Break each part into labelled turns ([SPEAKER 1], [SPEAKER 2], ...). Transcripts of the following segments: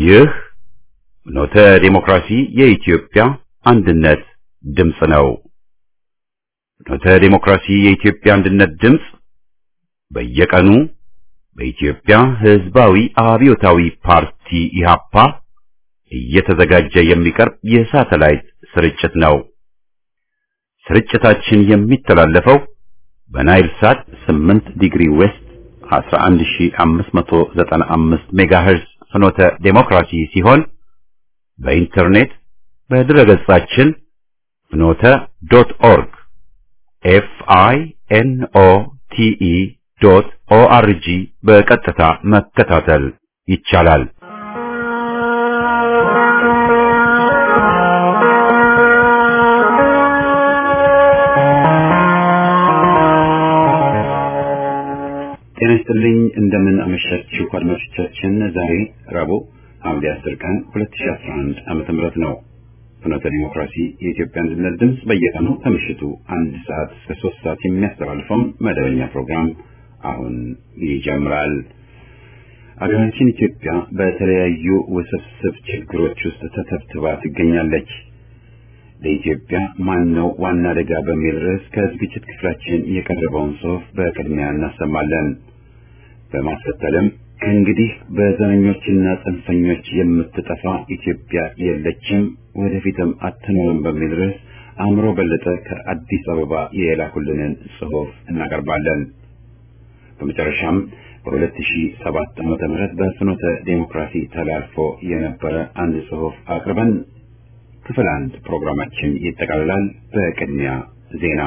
[SPEAKER 1] ይህ ኖተ ዴሞክራሲ የኢትዮጵያ አንድነት ድምፅ ነው። ኖተ ዴሞክራሲ የኢትዮጵያ አንድነት ድምፅ በየቀኑ በኢትዮጵያ ሕዝባዊ አብዮታዊ ፓርቲ ኢህአፓ እየተዘጋጀ የሚቀርብ የሳተላይት ስርጭት ነው። ስርጭታችን የሚተላለፈው በናይል ሳት 8 ዲግሪ ዌስት 11595 ሜጋሄርዝ ፍኖተ ዴሞክራሲ ሲሆን በኢንተርኔት በድረገጻችን ፍኖተ ዶት ኦርግ ኤፍ አይ ኤን ኦ ቲ ኢ ዶት ኦ አር ጂ በቀጥታ መከታተል ይቻላል። ጤና ይስጥልኝ። እንደምን አመሻችሁ አድማጮቻችን። ዛሬ ረቡዕ ሐምሌ 10 ቀን 2011 ዓመተ ምህረት ነው። ፍኖተ ዲሞክራሲ የኢትዮጵያ አንድነት ድምፅ በየቀኑ ከምሽቱ አንድ ሰዓት እስከ ሶስት ሰዓት የሚያስተላልፈውን መደበኛ ፕሮግራም አሁን ይጀምራል። አገራችን ኢትዮጵያ በተለያዩ ውስብስብ ችግሮች ውስጥ ተተብትባ ትገኛለች። ለኢትዮጵያ ማን ነው ዋና አደጋ በሚል ርዕስ ከዝግጅት ክፍላችን የቀረበውን ጽሑፍ በቅድሚያ እናሰማለን። በማስከተልም ከእንግዲህ በዘረኞችና ጽንፈኞች የምትጠፋ ኢትዮጵያ የለችም፣ ወደፊትም አትኖርም በሚል ርዕስ አእምሮ በለጠ ከአዲስ አበባ የላኩልንን ጽሑፍ እናቀርባለን። በመጨረሻም በ2007 ዓመተ ምህረት በፍኖተ ዴሞክራሲ ተላልፎ የነበረ አንድ ጽሑፍ አቅርበን ክፍል አንድ ፕሮግራማችን ይጠቃልላል። በቅድሚያ ዜና።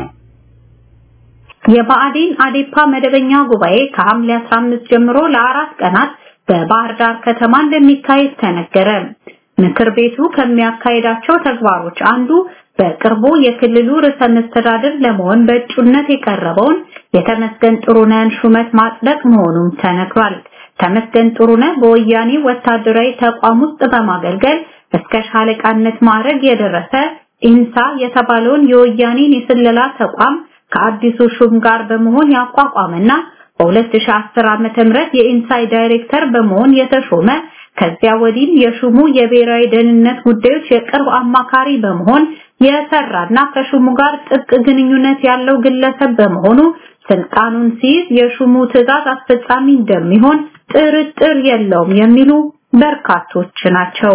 [SPEAKER 2] የብአዴን አዴፓ መደበኛ ጉባኤ ከሐምሌ 15 ጀምሮ ለአራት ቀናት በባህር ዳር ከተማ እንደሚካሄድ ተነገረ። ምክር ቤቱ ከሚያካሄዳቸው ተግባሮች አንዱ በቅርቡ የክልሉ ርዕሰ መስተዳድር ለመሆን በእጩነት የቀረበውን የተመስገን ጥሩነህን ሹመት ማጽደቅ መሆኑም ተነግሯል። ተመስገን ጥሩነህ በወያኔ ወታደራዊ ተቋም ውስጥ በማገልገል እስከ ሻለቃነት ማዕረግ የደረሰ ኢንሳ የተባለውን የወያኔን የስለላ ተቋም ከአዲሱ ሹም ጋር በመሆን ያቋቋመና በ2010 ዓመተ ምህረት የኢንሳይ ዳይሬክተር በመሆን የተሾመ ከዚያ ወዲህ የሹሙ የብሔራዊ ደህንነት ጉዳዮች የቅርብ አማካሪ በመሆን የሰራና ከሹሙ ጋር ጥብቅ ግንኙነት ያለው ግለሰብ በመሆኑ ስልጣኑን ሲይዝ የሹሙ ትዕዛዝ አስፈጻሚ እንደሚሆን ጥርጥር የለውም የሚሉ በርካቶች ናቸው።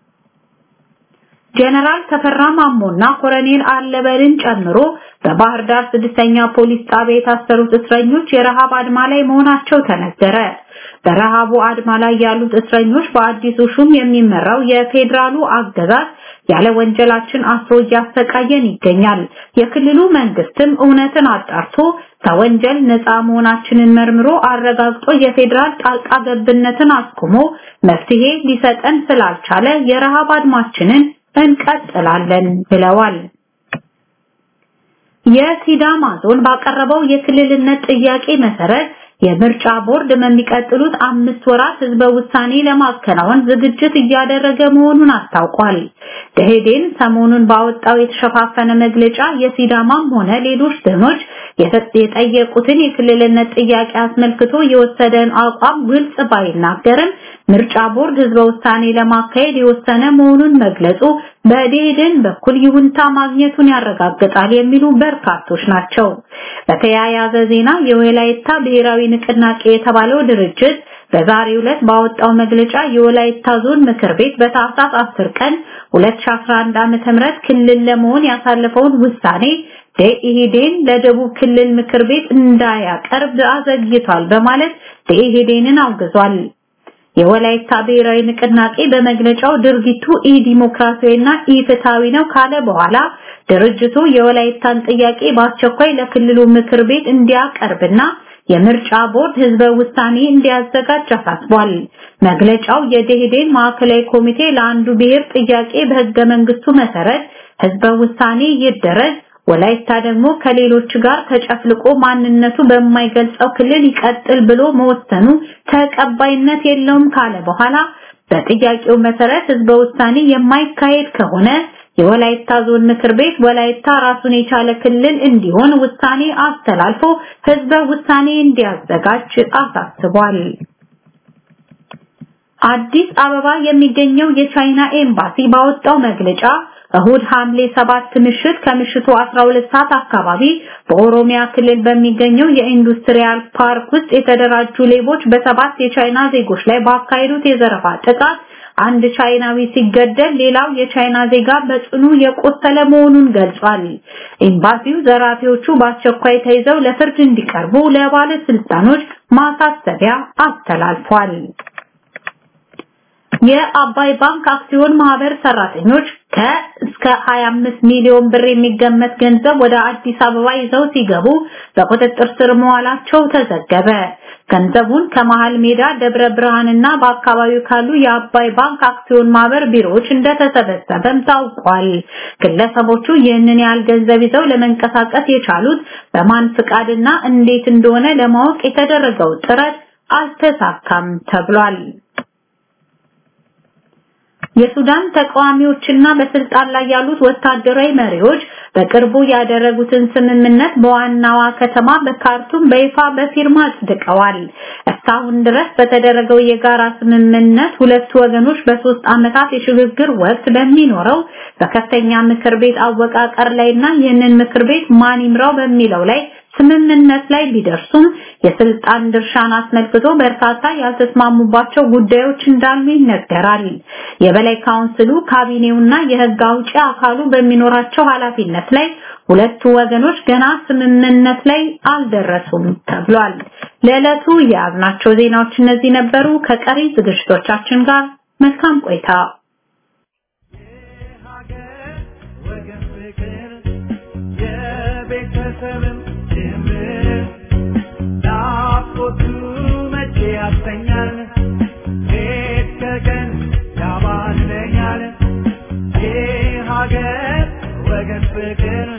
[SPEAKER 2] ጀነራል ተፈራ ማሞና ኮሎኔል አለበልን ጨምሮ በባህር ዳር ስድስተኛ ፖሊስ ጣቢያ የታሰሩት እስረኞች የረሃብ አድማ ላይ መሆናቸው ተነገረ። በረሃቡ አድማ ላይ ያሉት እስረኞች በአዲሱ ሹም የሚመራው የፌዴራሉ አገዛዝ ያለ ወንጀላችን አስሮ እያሰቃየን ይገኛል። የክልሉ መንግስትም እውነትን አጣርቶ ከወንጀል ነፃ መሆናችንን መርምሮ አረጋግጦ የፌዴራል ጣልቃ ገብነትን አስቆሞ መፍትሄ ሊሰጠን ስላልቻለ የረሃብ አድማችንን እንቀጥላለን ብለዋል። የሲዳማ ዞን ባቀረበው የክልልነት ጥያቄ መሰረት የምርጫ ቦርድ በሚቀጥሉት አምስት ወራት ህዝበ ውሳኔ ለማከናወን ዝግጅት እያደረገ መሆኑን አስታውቋል። ደሄዴን ሰሞኑን ባወጣው የተሸፋፈነ መግለጫ የሲዳማም ሆነ ሌሎች ዞኖች የጠየቁትን የክልልነት ጥያቄ አስመልክቶ የወሰደን አቋም ግልጽ ባይናገርም ምርጫ ቦርድ ህዝበ ውሳኔ ለማካሄድ የወሰነ መሆኑን መግለጹ በደኢህዴን በኩል ይሁንታ ማግኘቱን ያረጋግጣል የሚሉ በርካቶች ናቸው። በተያያዘ ዜና የወላይታ ብሔራዊ ንቅናቄ የተባለው ድርጅት በዛሬው ዕለት ባወጣው መግለጫ የወላይታ ዞን ምክር ቤት በታህሳስ 10 ቀን 2011 ዓ.ም ክልል ለመሆን ያሳለፈውን ውሳኔ ደኢህዴን ለደቡብ ክልል ምክር ቤት እንዳያቀርብ አዘግይቷል በማለት ደኢህዴንን አውግዟል። የወላይታ ብሔራዊ ንቅናቄ በመግለጫው ድርጊቱ ኢዲሞክራሲያዊና ኢፍትሃዊ ነው ካለ በኋላ ድርጅቱ የወላይታን ጥያቄ በአስቸኳይ ለክልሉ ምክር ቤት እንዲያቀርብና የምርጫ ቦርድ ህዝበ ውሳኔ እንዲያዘጋጅ አሳስቧል። መግለጫው የደኢህዴን ማዕከላዊ ኮሚቴ ለአንዱ ብሔር ጥያቄ በህገ መንግስቱ መሰረት ህዝበ ውሳኔ ይደረግ ወላይታ ደግሞ ከሌሎች ጋር ተጨፍልቆ ማንነቱ በማይገልጸው ክልል ይቀጥል ብሎ መወሰኑ ተቀባይነት የለውም ካለ በኋላ በጥያቄው መሰረት ህዝበ ውሳኔ የማይካሄድ ከሆነ የወላይታ ዞን ምክር ቤት ወላይታ ራሱን የቻለ ክልል እንዲሆን ውሳኔ አስተላልፎ ህዝበ ውሳኔ እንዲያዘጋጅ አሳስቧል። አዲስ አበባ የሚገኘው የቻይና ኤምባሲ ባወጣው መግለጫ እሁድ ሐምሌ 7 ምሽት ከምሽቱ 12 ሰዓት አካባቢ በኦሮሚያ ክልል በሚገኘው የኢንዱስትሪያል ፓርክ ውስጥ የተደራጁ ሌቦች በሰባት የቻይና ዜጎች ላይ ባካሄዱት የዘረፋ ጥቃት አንድ ቻይናዊ ሲገደል ሌላው የቻይና ዜጋ በጽኑ የቆሰለ መሆኑን ገልጿል። ኤምባሲው ዘራፊዎቹ በአስቸኳይ ተይዘው ለፍርድ እንዲቀርቡ ለባለስልጣኖች ማሳሰቢያ አስተላልፏል። የአባይ ባንክ አክሲዮን ማህበር ሰራተኞች ከእስከ 25 ሚሊዮን ብር የሚገመት ገንዘብ ወደ አዲስ አበባ ይዘው ሲገቡ በቁጥጥር ስር መዋላቸው ተዘገበ። ገንዘቡን ከመሃል ሜዳ ደብረ ብርሃንና በአካባቢው ካሉ የአባይ ባንክ አክሲዮን ማህበር ቢሮዎች እንደተሰበሰበም ታውቋል። ግለሰቦቹ ይህንን ያህል ገንዘብ ይዘው ለመንቀሳቀስ የቻሉት በማን ፍቃድና እንዴት እንደሆነ ለማወቅ የተደረገው ጥረት አልተሳካም ተብሏል። የሱዳን ተቃዋሚዎችና በስልጣን ላይ ያሉት ወታደራዊ መሪዎች በቅርቡ ያደረጉትን ስምምነት በዋናዋ ከተማ በካርቱም በይፋ በፊርማ አጽድቀዋል። እስካሁን ድረስ በተደረገው የጋራ ስምምነት ሁለቱ ወገኖች በሶስት ዓመታት የሽግግር ወቅት በሚኖረው በከፍተኛ ምክር ቤት አወቃቀር ላይና ይህንን ምክር ቤት ማን ይምራው በሚለው ላይ ስምምነት ላይ ቢደርሱም የስልጣን ድርሻን አስመልክቶ በርካታ ያልተስማሙባቸው ጉዳዮች እንዳሉ ይነገራል። የበላይ ካውንስሉ ካቢኔውና የህግ አውጪ አካሉ በሚኖራቸው ኃላፊነት ላይ ሁለቱ ወገኖች ገና ስምምነት ላይ አልደረሱም ተብሏል። ለዕለቱ የያዝናቸው ዜናዎች እነዚህ ነበሩ። ከቀሪ ዝግጅቶቻችን ጋር መልካም ቆይታ።
[SPEAKER 3] ቤተሰብም ጭምር ናፍቆቱ መቼ ያሰኛል ሌት ከቀን ያባንነኛል የሀገር ወገን ፍቅር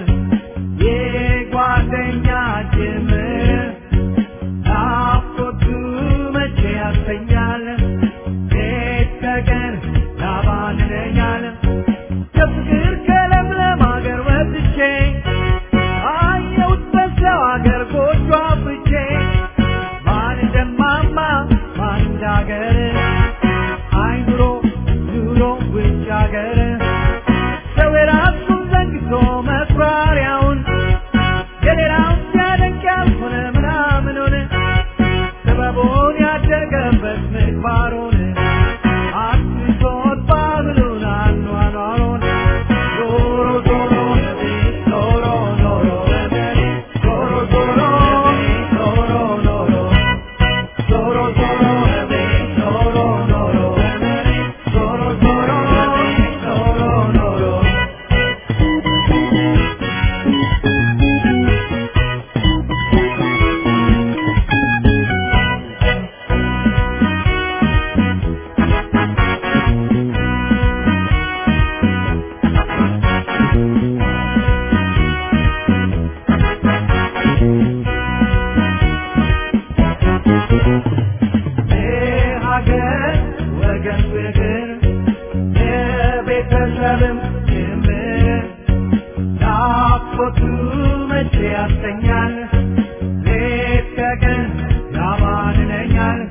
[SPEAKER 3] የጓደኛ ጭምር ናፍቆቱ መቼ ያሰኛል ሌት ከቀን ያባንነኛል ከፍቅር ከለምለም ሀገር ወጥቼ አየሁት በሰው ሀገር ጎጆ አፍርቼ ማን እንደማማ ማን እንዳገር አይኑሮ ኑሮ ውጭ ሀገር ሰው የራሱን ዘንግቶ መኩራሪያውን የሌላውን ሲያደንቅ ያልሆነ ምናምኑን ጥበቡን ያደገበት ምግባሩን አስቶት ባህሉን አኗኗሩን ዞሮ ዞሮ ዞሮ ዞሮ ዞሮ ዞሮ ዞሮ ዞሮ ዞሮ ዞሮ ዞሮ ዞሮ ዞሮ ዞሮ ዞሮ ዞሮ የሀገር ወገን ፍቅር የቤተሰብም ጭምር ናፍቆቱ መቼ ያሰኛል ሌት ከቀን ያባንነኛል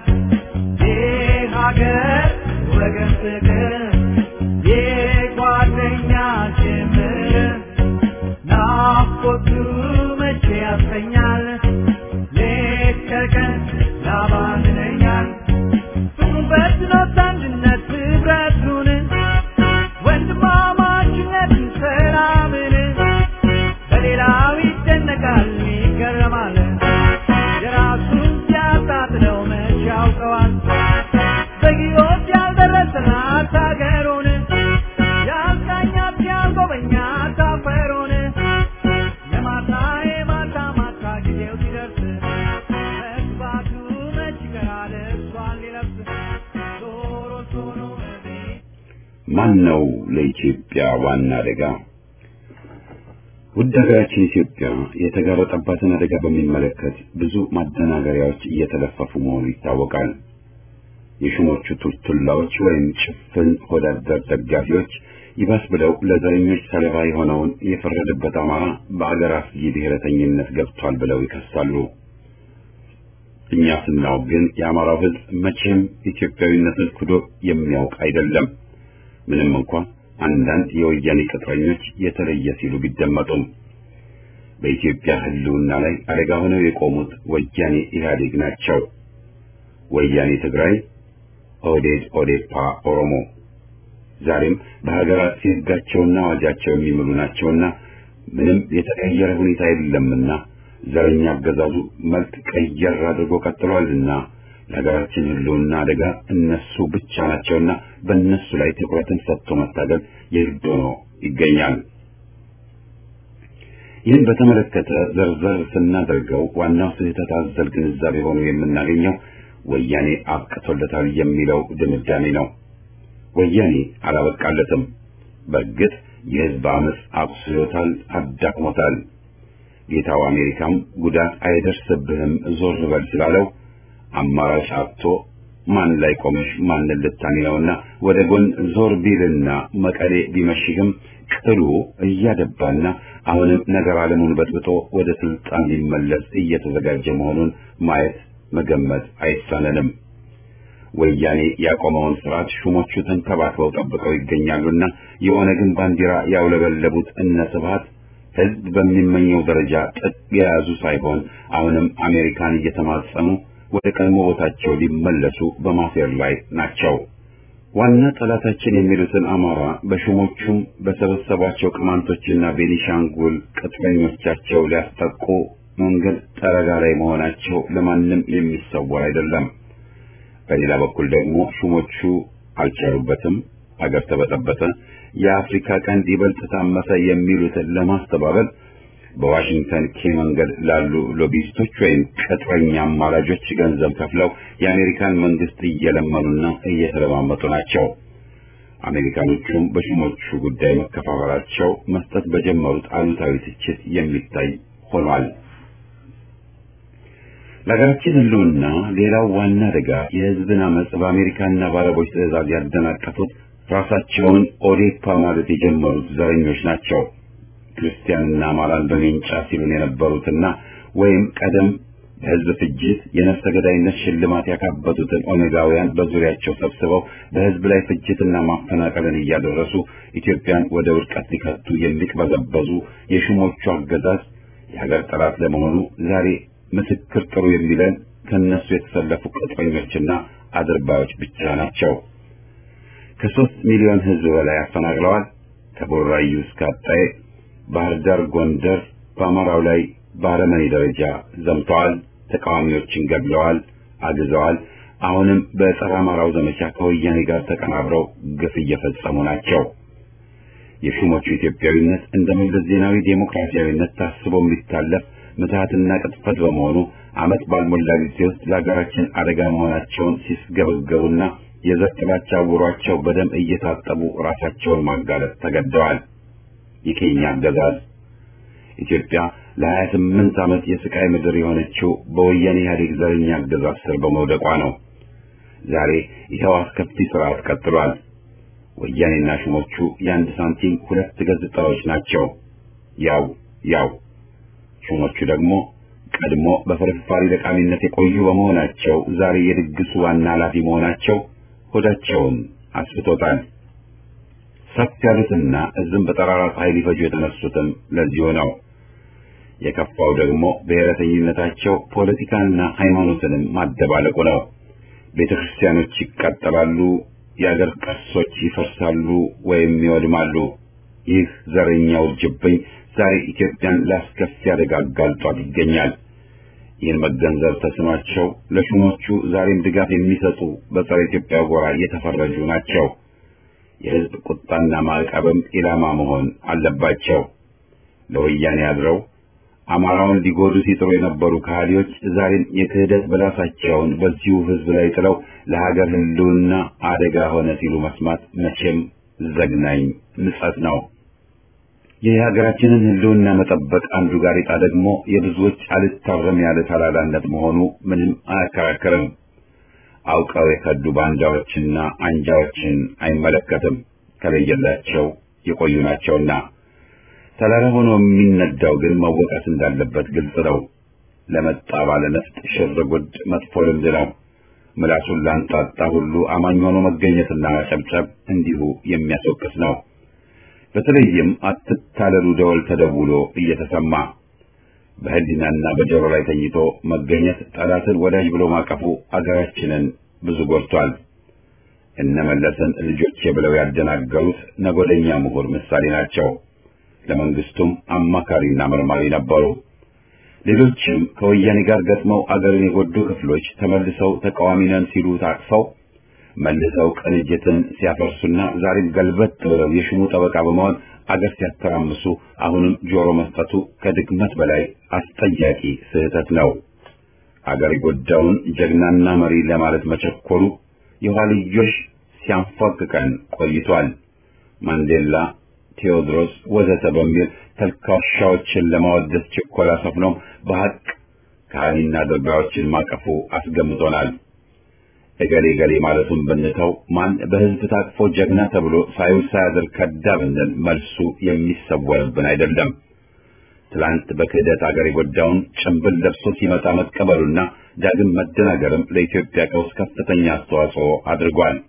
[SPEAKER 3] የሀገር ወገን ፍቅር የጓደኛ ጭምር ናፍቆቱ መቼ ያሰኛል ሌት ከቀን ያባንነኛል ፍቅሩን በትኖት አንድነት ህብረቱን ወንድማማችነትን ሰላምን በሌላው ይደነቃል ይገረማል የራሱን ሲያጣጥለው መች ያውቀዋል በጊዮት ያልደረሰናት ሀገሩን ያልቃኛት ያልጎበኛት አፈሩን የማታ የማታ ማታ ጊዜው ሲደርስ መግባቱ መች ይቀራል እሷን ሊለብስ ዞሮ ዞሮ እቤት
[SPEAKER 1] ማን ነው ለኢትዮጵያ ዋና አደጋ? ውድ ሀገራችን ኢትዮጵያ የተጋረጠባትን አደጋ በሚመለከት ብዙ ማደናገሪያዎች እየተለፈፉ መሆኑ ይታወቃል። የሹሞቹ ቱልቱላዎች ወይም ጭፍን ወዳደር ደጋፊዎች ይባስ ብለው ለዘረኞች ሰለባ የሆነውን የፈረደበት አማራ በአገር አስጊ ብሔረተኝነት ገብቷል ብለው ይከሳሉ። እኛ ስናውቅ ግን የአማራው ሕዝብ መቼም ኢትዮጵያዊነትን ክዶ የሚያውቅ አይደለም። ምንም እንኳ አንዳንድ የወያኔ ቅጥረኞች የተለየ ሲሉ ቢደመጡም በኢትዮጵያ ሕልውና ላይ አደጋ ሆነው የቆሙት ወያኔ ኢህአዴግ ናቸው። ወያኔ ትግራይ፣ ኦህዴድ ኦዴፓ ኦሮሞ ዛሬም በሀገራት ሕጋቸውና አዋጃቸው የሚምሉ ናቸውና ምንም የተቀየረ ሁኔታ የለምና ዘረኛ አገዛዙ መልክ ቀየር አድርጎ ቀጥሏልና ለሀገራችን ሕልውና አደጋ እነሱ ብቻ ናቸውና በእነሱ ላይ ትኩረትን ሰጥቶ መታገል የግድ ሆኖ ይገኛል። ይህን በተመለከተ ዘርዘር ስናደርገው ዋናው ስህተት አዘል ግንዛቤ ሆኖ የምናገኘው ወያኔ አብቅቶለታል የሚለው ድምዳሜ ነው። ወያኔ አላበቃለትም። በእርግጥ የህዝብ አመፅ አቁስሎታል፣ አዳክሞታል። ጌታው አሜሪካም ጉዳት አይደርስብህም ዞር በል ስላለው አማራጭ አጥቶ ማን ላይ ቆመሽ ማንን ልታኒ ነውና ወደ ጎን ዞር ቢልና መቀሌ ቢመሽግም ቅሉ እያደባና አሁንም ነገር ዓለሙን በጥብጦ ወደ ስልጣን ሊመለስ እየተዘጋጀ መሆኑን ማየት መገመት አይሳነንም። ወያኔ ያቆመውን ስርዓት ሹሞቹ ተንከባክበው ጠብቀው ይገኛሉና የኦነግን ባንዲራ ያውለበለቡት እነ ስብሐት ህዝብ በሚመኘው ደረጃ ጥቅ የያዙ ሳይሆን አሁንም አሜሪካን እየተማጸኑ ወደ ቀድሞ ቦታቸው ሊመለሱ በማሴር ላይ ናቸው። ዋና ጠላታችን የሚሉትን አማራ በሹሞቹም በሰበሰቧቸው ቅማንቶችና ቤኒሻንጉል ቅጥረኞቻቸው ሊያስጠቁ መንገድ ጠረጋ ላይ መሆናቸው ለማንም የሚሰወር አይደለም። በሌላ በኩል ደግሞ ሹሞቹ አልቻሉበትም፣ አገር ተበጠበጠ፣ የአፍሪካ ቀንድ ይበልጥ ታመሰ የሚሉትን ለማስተባበል በዋሽንግተን ኬ መንገድ ላሉ ሎቢስቶች ወይም ቅጥረኛ አማላጆች ገንዘብ ከፍለው የአሜሪካን መንግስት እየለመኑና እየተለማመጡ ናቸው። አሜሪካኖቹም በሹሞቹ ጉዳይ መከፋፈላቸው መስጠት በጀመሩት አሉታዊ ትችት የሚታይ ሆኗል። ለሀገራችን ሕልውና ሌላው ዋና አደጋ የህዝብን አመፅ በአሜሪካና በአረቦች ትዕዛዝ ያደናቀፉት ራሳቸውን ኦዴፓ ማለት የጀመሩት ዘረኞች ናቸው። ክርስቲያንና አማራን በሜንጫ ሲሉን የነበሩትና ወይም ቀደም በህዝብ ፍጅት የነፍሰ ገዳይነት ሽልማት ያካበቱትን ኦነጋውያን በዙሪያቸው ሰብስበው በህዝብ ላይ ፍጅትና ማፈናቀልን እያደረሱ ኢትዮጵያን ወደ ውድቀት ሊከቱ የሚቅበዘበዙ የሹሞቹ አገዛዝ የሀገር ጠላት ለመሆኑ ዛሬ ምስክር ጥሩ የሚለን ከነሱ የተሰለፉ ቅጥረኞችና አድርባዮች ብቻ ናቸው። ከሶስት ሚሊዮን ህዝብ በላይ አፈናቅለዋል። ከቦራዩ እስከ አጣዬ፣ ባህር ዳር፣ ጎንደር በአማራው ላይ በአረመኔ ደረጃ ዘምተዋል። ተቃዋሚዎችን ገድለዋል፣ አግዘዋል። አሁንም በጸረ አማራው ዘመቻ ከወያኔ ጋር ተቀናብረው ግፍ እየፈጸሙ ናቸው። የሹሞቹ ኢትዮጵያዊነት እንደ መለስ ዜናዊ ዴሞክራሲያዊነት ታስቦ የሚታለፍ ምትሃትና ቅጥፈት በመሆኑ ዓመት ባልሞላ ጊዜ ውስጥ ለሀገራችን አደጋ መሆናቸውን ሲስገበገቡና የዘር ጥላቻ አውሯቸው በደም እየታጠቡ ራሳቸውን ማጋለጥ ተገደዋል። የኬኛ አገዛዝ ኢትዮጵያ ለሀያ ስምንት ዓመት የስቃይ ምድር የሆነችው በወያኔ ኢህአዴግ ዘረኛ አገዛዝ ስር በመውደቋ ነው። ዛሬ ይኸው አስከፊ ስርዓት ቀጥሏል። ወያኔና ሹሞቹ የአንድ ሳንቲም ሁለት ገጽታዎች ናቸው። ያው ያው ሹሞቹ ደግሞ ቀድሞ በፍርፋሪ ለቃሚነት የቆዩ በመሆናቸው ዛሬ የድግሱ ዋና ኃላፊ መሆናቸው ሆዳቸውን አስፍቶታል። ሰፍ ያሉትና እዝም በጠራራ ፀሐይ ሊፈጁ የተነሱትም ለዚሁ ነው። የከፋው ደግሞ ብሔረተኝነታቸው ፖለቲካንና ሃይማኖትንም ማደባለቁ ነው። ቤተ ክርስቲያኖች ይቃጠላሉ፣ የአገር ቅርሶች ይፈርሳሉ ወይም ይወድማሉ። ይህ ዘረኛ ውርጅብኝ ዛሬ ኢትዮጵያን ላስከፊ አደጋ አጋልጧት ይገኛል። ይህን መገንዘብ ተስኗቸው ለሹሞቹ ዛሬም ድጋፍ የሚሰጡ በጸረ ኢትዮጵያ ጎራ የተፈረጁ ናቸው። የሕዝብ ቁጣና ማዕቀብም ኢላማ መሆን አለባቸው። ለወያኔ አድረው አማራውን ሊጎዱ ሲጥሩ የነበሩ ከሃዲዎች ዛሬም የክህደት በላሳቸውን በዚሁ ሕዝብ ላይ ጥለው ለሀገር ሕልውና አደጋ ሆነ ሲሉ መስማት መቼም ዘግናኝ ምጸት ነው። የሀገራችንን ሕልውና መጠበቅ አንዱ ጋሬጣ ደግሞ የብዙዎች አልታረም ያለ ተላላነት መሆኑ ምንም አያከራክርም። አውቀው የከዱ ባንዳዎችና አንጃዎችን አይመለከትም። ከለየላቸው የቆዩ ናቸውና ተላላ ሆኖ የሚነዳው ግን መወቀስ እንዳለበት ግልጽ ነው። ለመጣ ባለ ነፍጥ ሽር ጉድ መጥፎ ልምድ ነው። ምላሱን ላንጣጣ ሁሉ አማኝ ሆኖ መገኘትና ማጨብጨብ እንዲሁ የሚያስወቅስ ነው። በተለይም አትታለሉ ደወል ተደውሎ እየተሰማ በህሊናና በጆሮ ላይ ተኝቶ መገኘት ጠላትን ወዳጅ ብሎ ማቀፉ አገራችንን ብዙ ጎድቷል። እነመለስን ልጆቼ ብለው ያደናገሩት ነጎደኛ ምሁር ምሳሌ ናቸው። ለመንግስቱም አማካሪና መርማሪ ነበሩ። ሌሎችም ከወያኔ ጋር ገጥመው አገርን የጎዱ ክፍሎች ተመልሰው ተቃዋሚ ነን ሲሉ ታቅፈው መልሰው ቅንጅትን ሲያፈርሱና ዛሬም ገልበት ብለው የሽሙ ጠበቃ በመሆን አገር ሲያተራምሱ አሁንም ጆሮ መስጠቱ ከድግመት በላይ አስጠያቂ ስህተት ነው። አገር የጎዳውን ጀግናና መሪ ለማለት መቸኮሉ የኋልዮሽ ሲያንፏቅቀን ቆይቷል። ማንዴላ፣ ቴዎድሮስ ወዘተ በሚል ተልካሻዎችን ለማወደስ ችኮላ ሰፍኖም በሐቅ ከሃኒና ድርጋዮችን ማቀፉ አስገምቶናል። እገሌ ገሌ ማለቱን ብንተው ማን በህዝብ ታቅፎ ጀግና ተብሎ ሳይውል ሳያድር ከዳ ብንል መልሱ የሚሰወርብን አይደለም። ትላንት በክህደት አገር የጎዳውን ጭንብል ለብሶ ሲመጣ መቀበሉና ዳግም መደናገርም ለኢትዮጵያ ቀውስ ከፍተኛ አስተዋጽኦ አድርጓል።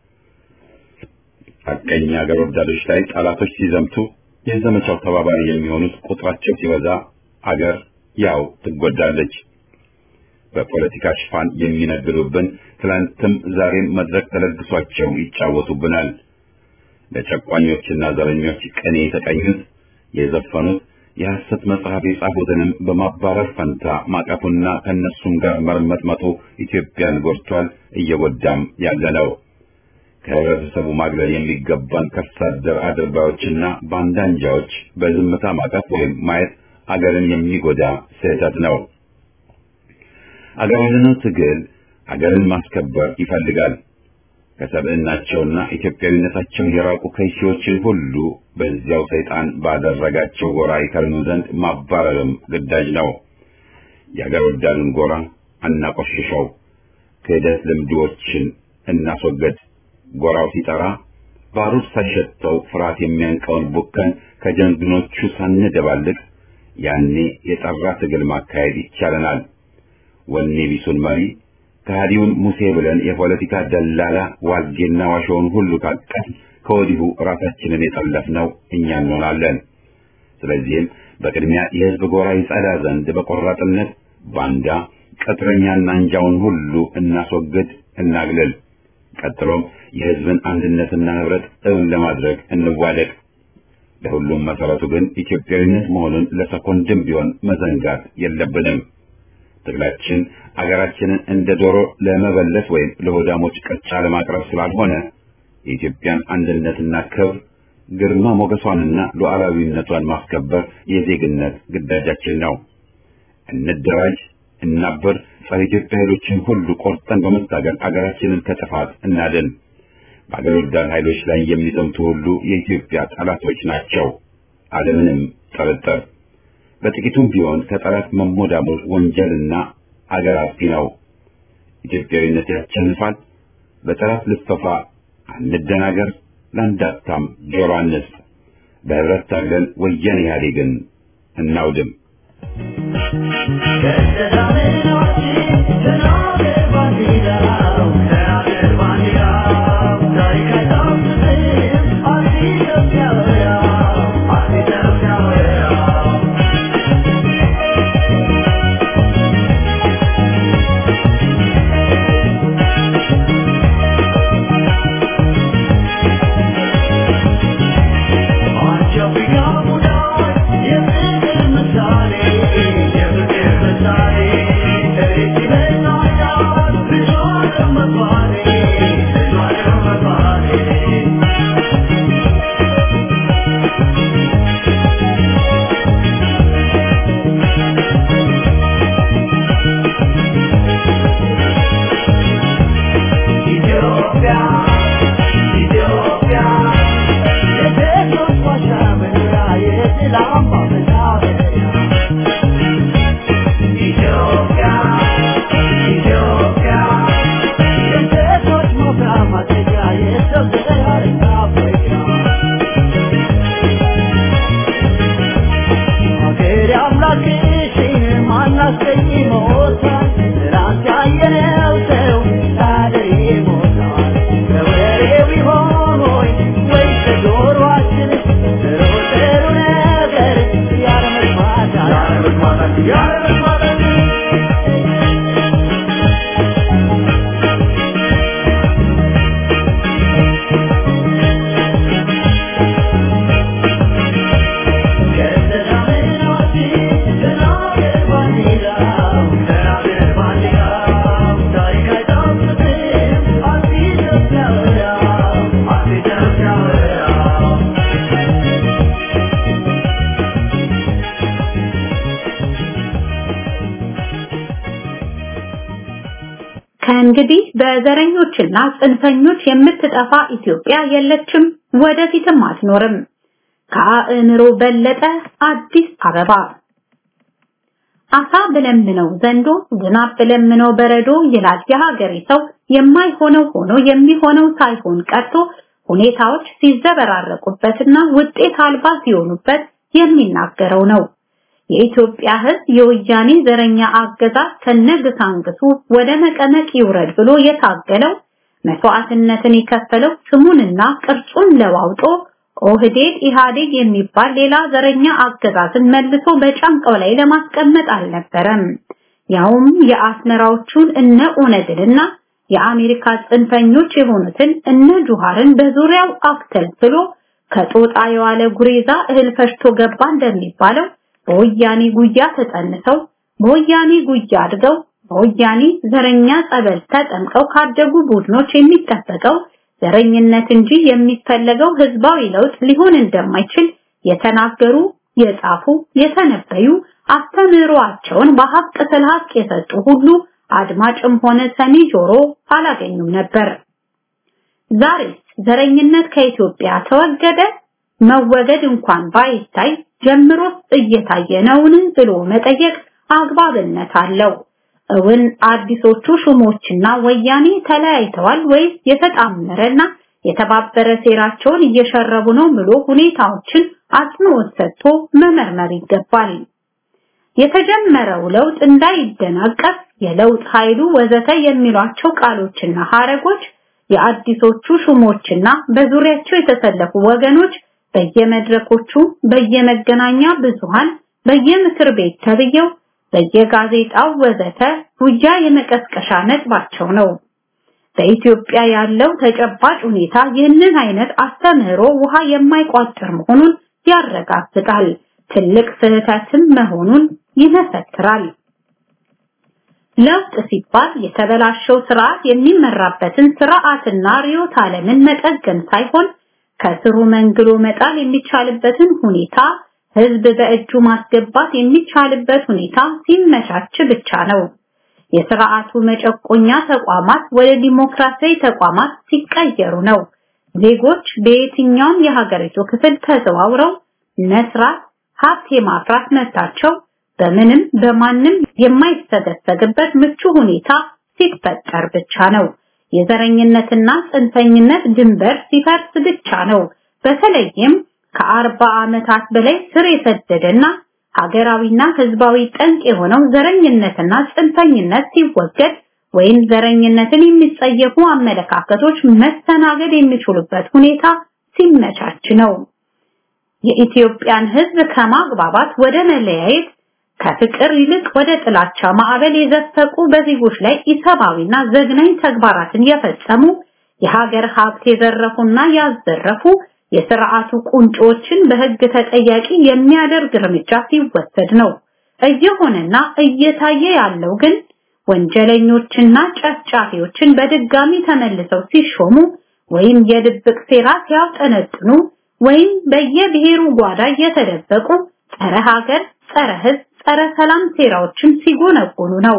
[SPEAKER 1] ሐቀኛ አገር ወዳዶች ላይ ጠላቶች ሲዘምቱ የዘመቻው ተባባሪ የሚሆኑት ቁጥራቸው ሲበዛ አገር ያው ትጎዳለች። በፖለቲካ ሽፋን የሚነግዱብን ትላንትም ዛሬም መድረክ ተለግሷቸው ይጫወቱብናል። ለጨቋኞችና ዘረኞች ቅኔ የተቀኙት የዘፈኑት የሐሰት መጽሐፍ የጻፉትንም በማባረር ፈንታ ማቀፉና ከነሱም ጋር መርመጥመጡ ኢትዮጵያን ጎድቷል፣ እየጎዳም ያለ ነው። ከህብረተሰቡ ማግለል የሚገባን ከርሳ አደር አድርባዮችና ባንዳንጃዎች በዝምታ ማቀፍ ወይም ማየት አገርን የሚጎዳ ስህተት ነው። አገራዊነቱ ትግል አገርን ማስከበር ይፈልጋል። ከሰብዕናቸውና ኢትዮጵያዊነታቸው የራቁ ከይሲዎችን ሁሉ በዚያው ሰይጣን ባደረጋቸው ጎራ ይከርኑ ዘንድ ማባረርም ግዳጅ ነው። የአገር ወዳዱን ጎራ አናቆሽሸው፣ ክህደት ልምዶችን እናስወገድ። ጎራው ሲጠራ ባሩድ ሳይሸተው ፍርሃት የሚያንቀውን ቡከን ከጀንግኖቹ ሳንደባልቅ ያኔ የጠራ ትግል ማካሄድ ይቻለናል። ወኔ ቢሱን መሪ ከሃዲውን ሙሴ ብለን የፖለቲካ ደላላ ዋልጌና ዋሾውን ሁሉ ካቀፍ ከወዲሁ ራሳችንን የጠለፍነው እኛ እንሆናለን። ስለዚህም በቅድሚያ የህዝብ ጎራ ይጸዳ ዘንድ በቆራጥነት ባንዳ ቅጥረኛና አንጃውን ሁሉ እናስወግድ፣ እናግልል። ቀጥሎም የህዝብን አንድነትና ህብረት እውን ለማድረግ እንዋደቅ። ለሁሉም መሰረቱ ግን ኢትዮጵያዊነት መሆኑን ለሰኮንድም ቢሆን መዘንጋት የለብንም። ትግላችን አገራችንን እንደ ዶሮ ለመበለት ወይም ለሆዳሞች ቅርጫ ለማቅረብ ስላልሆነ የኢትዮጵያን አንድነትና ክብር ግርማ ሞገሷንና ሉዓላዊነቷን ማስከበር የዜግነት ግዳጃችን ነው። እንደራጅ፣ እናበር፣ ጸረ ኢትዮጵያ ኃይሎችን ሁሉ ቆርጠን በመታገል አገራችንን ከጥፋት እናድን። በአገር ወዳድ ኃይሎች ላይ የሚዘምቱ ሁሉ የኢትዮጵያ ጠላቶች ናቸው፣ አለምንም ጥርጥር። በጥቂቱም ቢሆን ከጠላት መሞዳሞር ወንጀልና አገር አጥፊ ነው። ኢትዮጵያዊነት ያሸንፋል። በጠላት ልፈፋ አንደናገር፣ ለአንዳታም ጆሮ አንስጥ። በህብረት ታግለን ወያኔ ኢህአዴግን እናውድም።
[SPEAKER 3] አምላክሽን ማናስቀይመው
[SPEAKER 2] እንግዲህ በዘረኞችና ጽንፈኞች የምትጠፋ ኢትዮጵያ የለችም፣ ወደፊትም አትኖርም። ከአእምሮ በለጠ አዲስ አበባ አሳ ብለምነው ዘንዶ ዝናብ ብለምነው በረዶ ይላል የሀገሬ ሰው። የማይሆነው ሆኖ የሚሆነው ሳይሆን ቀርቶ ሁኔታዎች ሲዘበራረቁበትና ውጤት አልባ ሲሆኑበት የሚናገረው ነው። የኢትዮጵያ ሕዝብ የወያኔ ዘረኛ አገዛዝ ከነግሳንግሱ ወደ መቀመቅ ይውረድ ብሎ የታገለው መስዋዕትነትን የከፈለው ስሙንና ቅርጹን ለዋውጦ ኦህዴድ ኢህአዴግ የሚባል ሌላ ዘረኛ አገዛዝን መልሶ በጫንቃው ላይ ለማስቀመጥ አልነበረም። ያውም የአስመራዎቹን እነ ኦነግንና የአሜሪካ ጽንፈኞች የሆኑትን እነ ጁሃርን በዙሪያው አክተልትሎ ከጦጣ የዋለ ጉሬዛ እህል ፈሽቶ ገባ እንደሚባለው በወያኔ ጉያ ተጸንሰው በወያኔ ጉያ አድገው በወያኔ ዘረኛ ጸበል ተጠምቀው ካደጉ ቡድኖች የሚጠበቀው ዘረኝነት እንጂ የሚፈለገው ህዝባዊ ለውጥ ሊሆን እንደማይችል የተናገሩ፣ የጻፉ፣ የተነበዩ አስተምህሮአቸውን በሀቅ ስለ ሀቅ የሰጡ ሁሉ አድማጭም ሆነ ሰሚ ጆሮ አላገኙም ነበር። ዛሬ ዘረኝነት ከኢትዮጵያ ተወገደ? መወገድ እንኳን ባይታይ ጀምሮ እየታየ ነውን ብሎ መጠየቅ አግባብነት አለው። እውን አዲሶቹ ሹሞችና ወያኔ ተለያይተዋል ወይስ የተጣመረና የተባበረ ሴራቸውን እየሸረቡ ነው ብሎ ሁኔታዎችን አጽንኦት ሰጥቶ መመርመር ይገባል። የተጀመረው ለውጥ እንዳይደናቀፍ የለውጥ ኃይሉ ወዘተ የሚሏቸው ቃሎችና ሐረጎች የአዲሶቹ ሹሞችና በዙሪያቸው የተሰለፉ ወገኖች በየመድረኮቹ፣ በየመገናኛ ብዙሃን፣ በየምክር ቤት ተብየው በየጋዜጣው ወዘተ ጉያ የመቀስቀሻ ነጥባቸው ነው። በኢትዮጵያ ያለው ተጨባጭ ሁኔታ ይህንን አይነት አስተምህሮ ውሃ የማይቋጥር መሆኑን ያረጋግጣል። ትልቅ ስህተትም መሆኑን ይመሰክራል። ለውጥ ሲባል የተበላሸው ስርዓት የሚመራበትን ስርዓትና ርዕዮተ ዓለምን መጠገን ሳይሆን ከስሩ መንግሎ መጣል የሚቻልበትን ሁኔታ ህዝብ በእጁ ማስገባት የሚቻልበት ሁኔታ ሲመቻች ብቻ ነው። የስርዓቱ መጨቆኛ ተቋማት ወደ ዲሞክራሲያዊ ተቋማት ሲቀየሩ ነው። ዜጎች በየትኛውም የሀገሪቱ ክፍል ተዘዋውረው መስራት፣ ሀብት የማፍራት መብታቸው በምንም በማንም የማይሰገሰግበት ምቹ ሁኔታ ሲፈጠር ብቻ ነው። የዘረኝነትና ጽንፈኝነት ድንበር ሲፈርስ ብቻ ነው። በተለይም ከአርባ ዓመታት በላይ ስር የሰደደና ሀገራዊና ህዝባዊ ጠንቅ የሆነው ዘረኝነትና ጽንፈኝነት ሲወገድ ወይም ዘረኝነትን የሚጸየፉ አመለካከቶች መስተናገድ የሚችሉበት ሁኔታ ሲመቻች ነው። የኢትዮጵያን ህዝብ ከማግባባት ወደ መለያየት ከፍቅር ይልቅ ወደ ጥላቻ ማዕበል የዘፈቁ በዜጎች ላይ ኢሰብአዊና ዘግናኝ ተግባራትን የፈጸሙ የሀገር ሀብት የዘረፉና ያዘረፉ የስርዓቱ ቁንጮችን በህግ ተጠያቂ የሚያደርግ እርምጃ ሲወሰድ ነው። እየሆነና እየታየ ያለው ግን ወንጀለኞችና ጨፍጫፊዎችን በድጋሚ ተመልሰው ሲሾሙ ወይም የድብቅ ሴራ ሲያውጠነጥኑ ወይም በየብሔሩ ጓዳ እየተደበቁ ጸረ ሀገር፣ ጸረ ህዝብ፣ ጸረ ሰላም ሴራዎችን ሲጎነጎኑ ነው።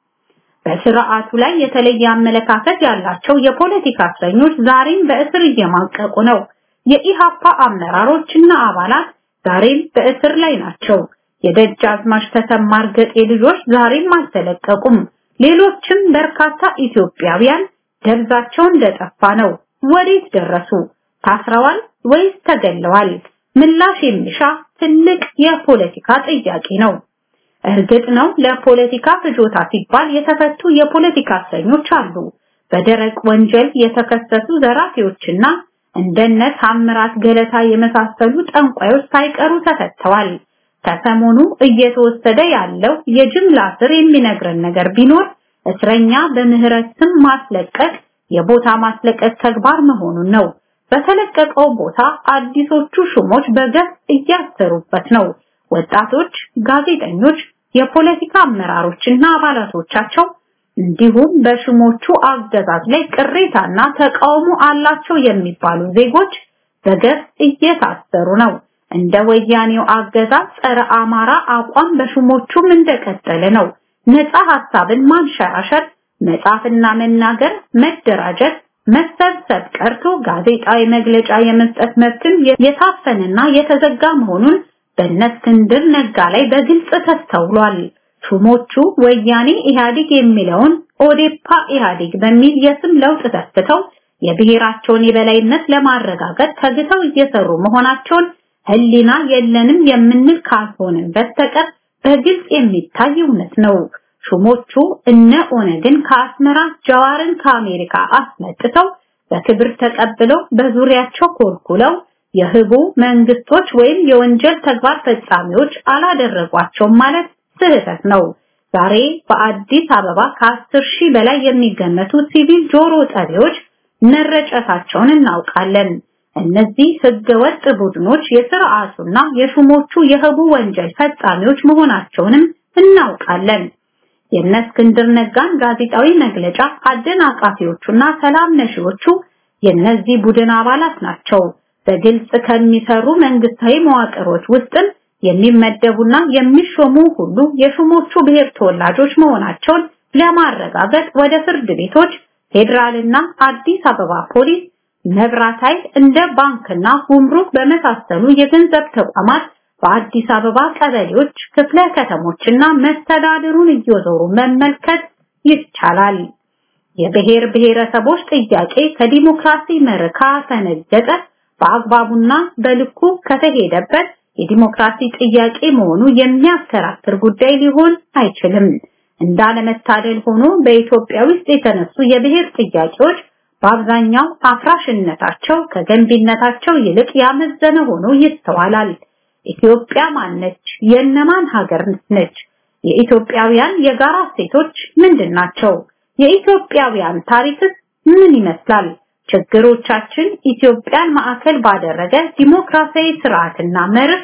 [SPEAKER 2] በስርዓቱ ላይ የተለየ አመለካከት ያላቸው የፖለቲካ እስረኞች ዛሬም በእስር እየማቀቁ ነው። የኢሃፓ አመራሮችና አባላት ዛሬም በእስር ላይ ናቸው። የደጃዝማች ተሰማ እርገጤ ልጆች ዛሬም አልተለቀቁም። ሌሎችም በርካታ ኢትዮጵያውያን ደብዛቸው እንደጠፋ ነው። ወዴት ደረሱ? ታስረዋል ወይስ ተገለዋል? ምላሽ የሚሻ ትልቅ የፖለቲካ ጥያቄ ነው። እርግጥ ነው ለፖለቲካ ፍጆታ ሲባል የተፈቱ የፖለቲካ እስረኞች አሉ። በደረቅ ወንጀል የተከሰሱ ዘራፊዎችና እንደነ ታምራት ገለታ የመሳሰሉ ጠንቋዮች ሳይቀሩ ተፈተዋል። ከሰሞኑ እየተወሰደ ያለው የጅምላ ስር የሚነግረን ነገር ቢኖር እስረኛ በምህረት ስም ማስለቀቅ የቦታ ማስለቀቅ ተግባር መሆኑን ነው። በተለቀቀው ቦታ አዲሶቹ ሹሞች በገፍ እያሰሩበት ነው። ወጣቶች፣ ጋዜጠኞች፣ የፖለቲካ አመራሮችና አባላቶቻቸው እንዲሁም በሹሞቹ አገዛዝ ላይ ቅሬታና ተቃውሞ አላቸው የሚባሉ ዜጎች በገፍ እየታሰሩ ነው። እንደ ወያኔው አገዛዝ ጸረ አማራ አቋም በሹሞቹም እንደቀጠለ ነው። ነፃ ሐሳብን ማንሸራሸር መጻፍና መናገር፣ መደራጀት፣ መሰብሰብ ቀርቶ ጋዜጣዊ መግለጫ የመስጠት መብትም የታፈነና የተዘጋ መሆኑን በእነ እስክንድር ነጋ ላይ በግልጽ ተስተውሏል። ሹሞቹ ወያኔ ኢህአዴግ የሚለውን ኦዴፓ ኢህአዴግ በሚል የስም ለውጥ ተስተው የብሔራቸውን የበላይነት ለማረጋገጥ ተግተው እየሰሩ መሆናቸውን ህሊና የለንም የምንል ካልሆንን በስተቀር በግልጽ የሚታይ እውነት ነው። ሹሞቹ እነ ኦነግን ከአስመራ ጀዋርን ከአሜሪካ አስመጥተው በክብር ተቀብለው በዙሪያቸው ኮልኩለው የህቡ መንግስቶች ወይም የወንጀል ተግባር ፈጻሚዎች አላደረጓቸውም ማለት ስህተት ነው። ዛሬ በአዲስ አበባ ከአስር ሺህ በላይ የሚገመቱ ሲቪል ጆሮ ጠቢዎች መረጨታቸውን እናውቃለን። እነዚህ ህገወጥ ቡድኖች የስርዓቱና የሹሞቹ የህቡ ወንጀል ፈጻሚዎች መሆናቸውንም እናውቃለን። የእነ እስክንድር ነጋን ጋዜጣዊ መግለጫ አደናቃፊዎቹና ሰላም ነሺዎቹ የእነዚህ ቡድን አባላት ናቸው። በግልጽ ከሚሰሩ መንግስታዊ መዋቅሮች ውስጥም የሚመደቡና የሚሾሙ ሁሉ የሹሞቹ ብሔር ተወላጆች መሆናቸውን ለማረጋገጥ ወደ ፍርድ ቤቶች፣ ፌዴራልና አዲስ አበባ ፖሊስ፣ መብራት ኃይል እንደ ባንክና ጉምሩክ በመሳሰሉ የገንዘብ ተቋማት በአዲስ አበባ ቀበሌዎች፣ ክፍለ ከተሞችና መስተዳድሩን እየዞሩ መመልከት ይቻላል። የብሔር ብሔረሰቦች ጥያቄ ከዲሞክራሲ መርህ ካፈነገጠ በአግባቡና በልኩ ከተሄደበት የዲሞክራሲ ጥያቄ መሆኑ የሚያከራክር ጉዳይ ሊሆን አይችልም። እንዳለመታደል ሆኖ በኢትዮጵያ ውስጥ የተነሱ የብሔር ጥያቄዎች በአብዛኛው አፍራሽነታቸው ከገንቢነታቸው ይልቅ ያመዘነ ሆኖ ይስተዋላል። ኢትዮጵያ ማነች? የእነማን ሀገር ነች? የኢትዮጵያውያን የጋራ እሴቶች ምንድን ናቸው? የኢትዮጵያውያን ታሪክስ ምን ይመስላል? ችግሮቻችን ኢትዮጵያን ማዕከል ባደረገ ዲሞክራሲያዊ ስርዓትና መርህ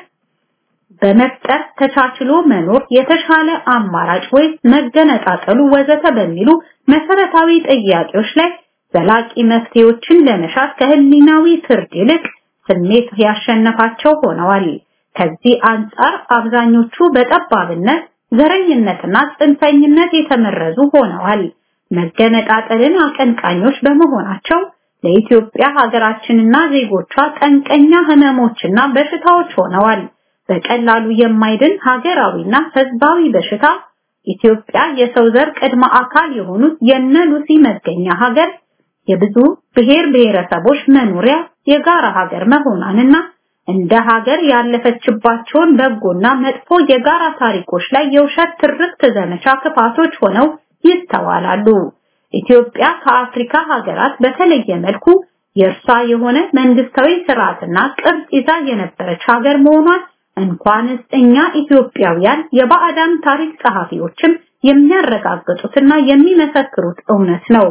[SPEAKER 2] በመፍጠር ተቻችሎ መኖር የተሻለ አማራጭ ወይ መገነጣጠሉ ወዘተ በሚሉ መሰረታዊ ጥያቄዎች ላይ ዘላቂ መፍትሄዎችን ለመሻት ከህሊናዊ ፍርድ ይልቅ ስሜት ያሸነፋቸው ሆነዋል። ከዚህ አንጻር አብዛኞቹ በጠባብነት ዘረኝነትና ጽንፈኝነት የተመረዙ ሆነዋል። መገነጣጠልን አቀንቃኞች በመሆናቸው ለኢትዮጵያ ሀገራችንና ዜጎቿ ጠንቀኛ ህመሞችና በሽታዎች ሆነዋል። በቀላሉ የማይድን ሀገራዊና ህዝባዊ በሽታ ኢትዮጵያ የሰው ዘር ቅድመ አካል የሆኑት የነ ሉሲ መገኛ ሀገር የብዙ ብሔር ብሔረሰቦች መኖሪያ የጋራ ሀገር መሆኗንና እንደ ሀገር ያለፈችባቸውን በጎና መጥፎ የጋራ ታሪኮች ላይ የውሸት ትርክት ዘመቻ ክፋቶች ሆነው ይስተዋላሉ። ኢትዮጵያ ከአፍሪካ ሀገራት በተለየ መልኩ የእርሷ የሆነ መንግስታዊ ስርዓትና ቅርጽ ይዛ የነበረች ሀገር መሆኗን እንኳንስ እኛ ኢትዮጵያውያን የባዕዳን ታሪክ ጸሐፊዎችም የሚያረጋግጡትና የሚመሰክሩት እውነት ነው።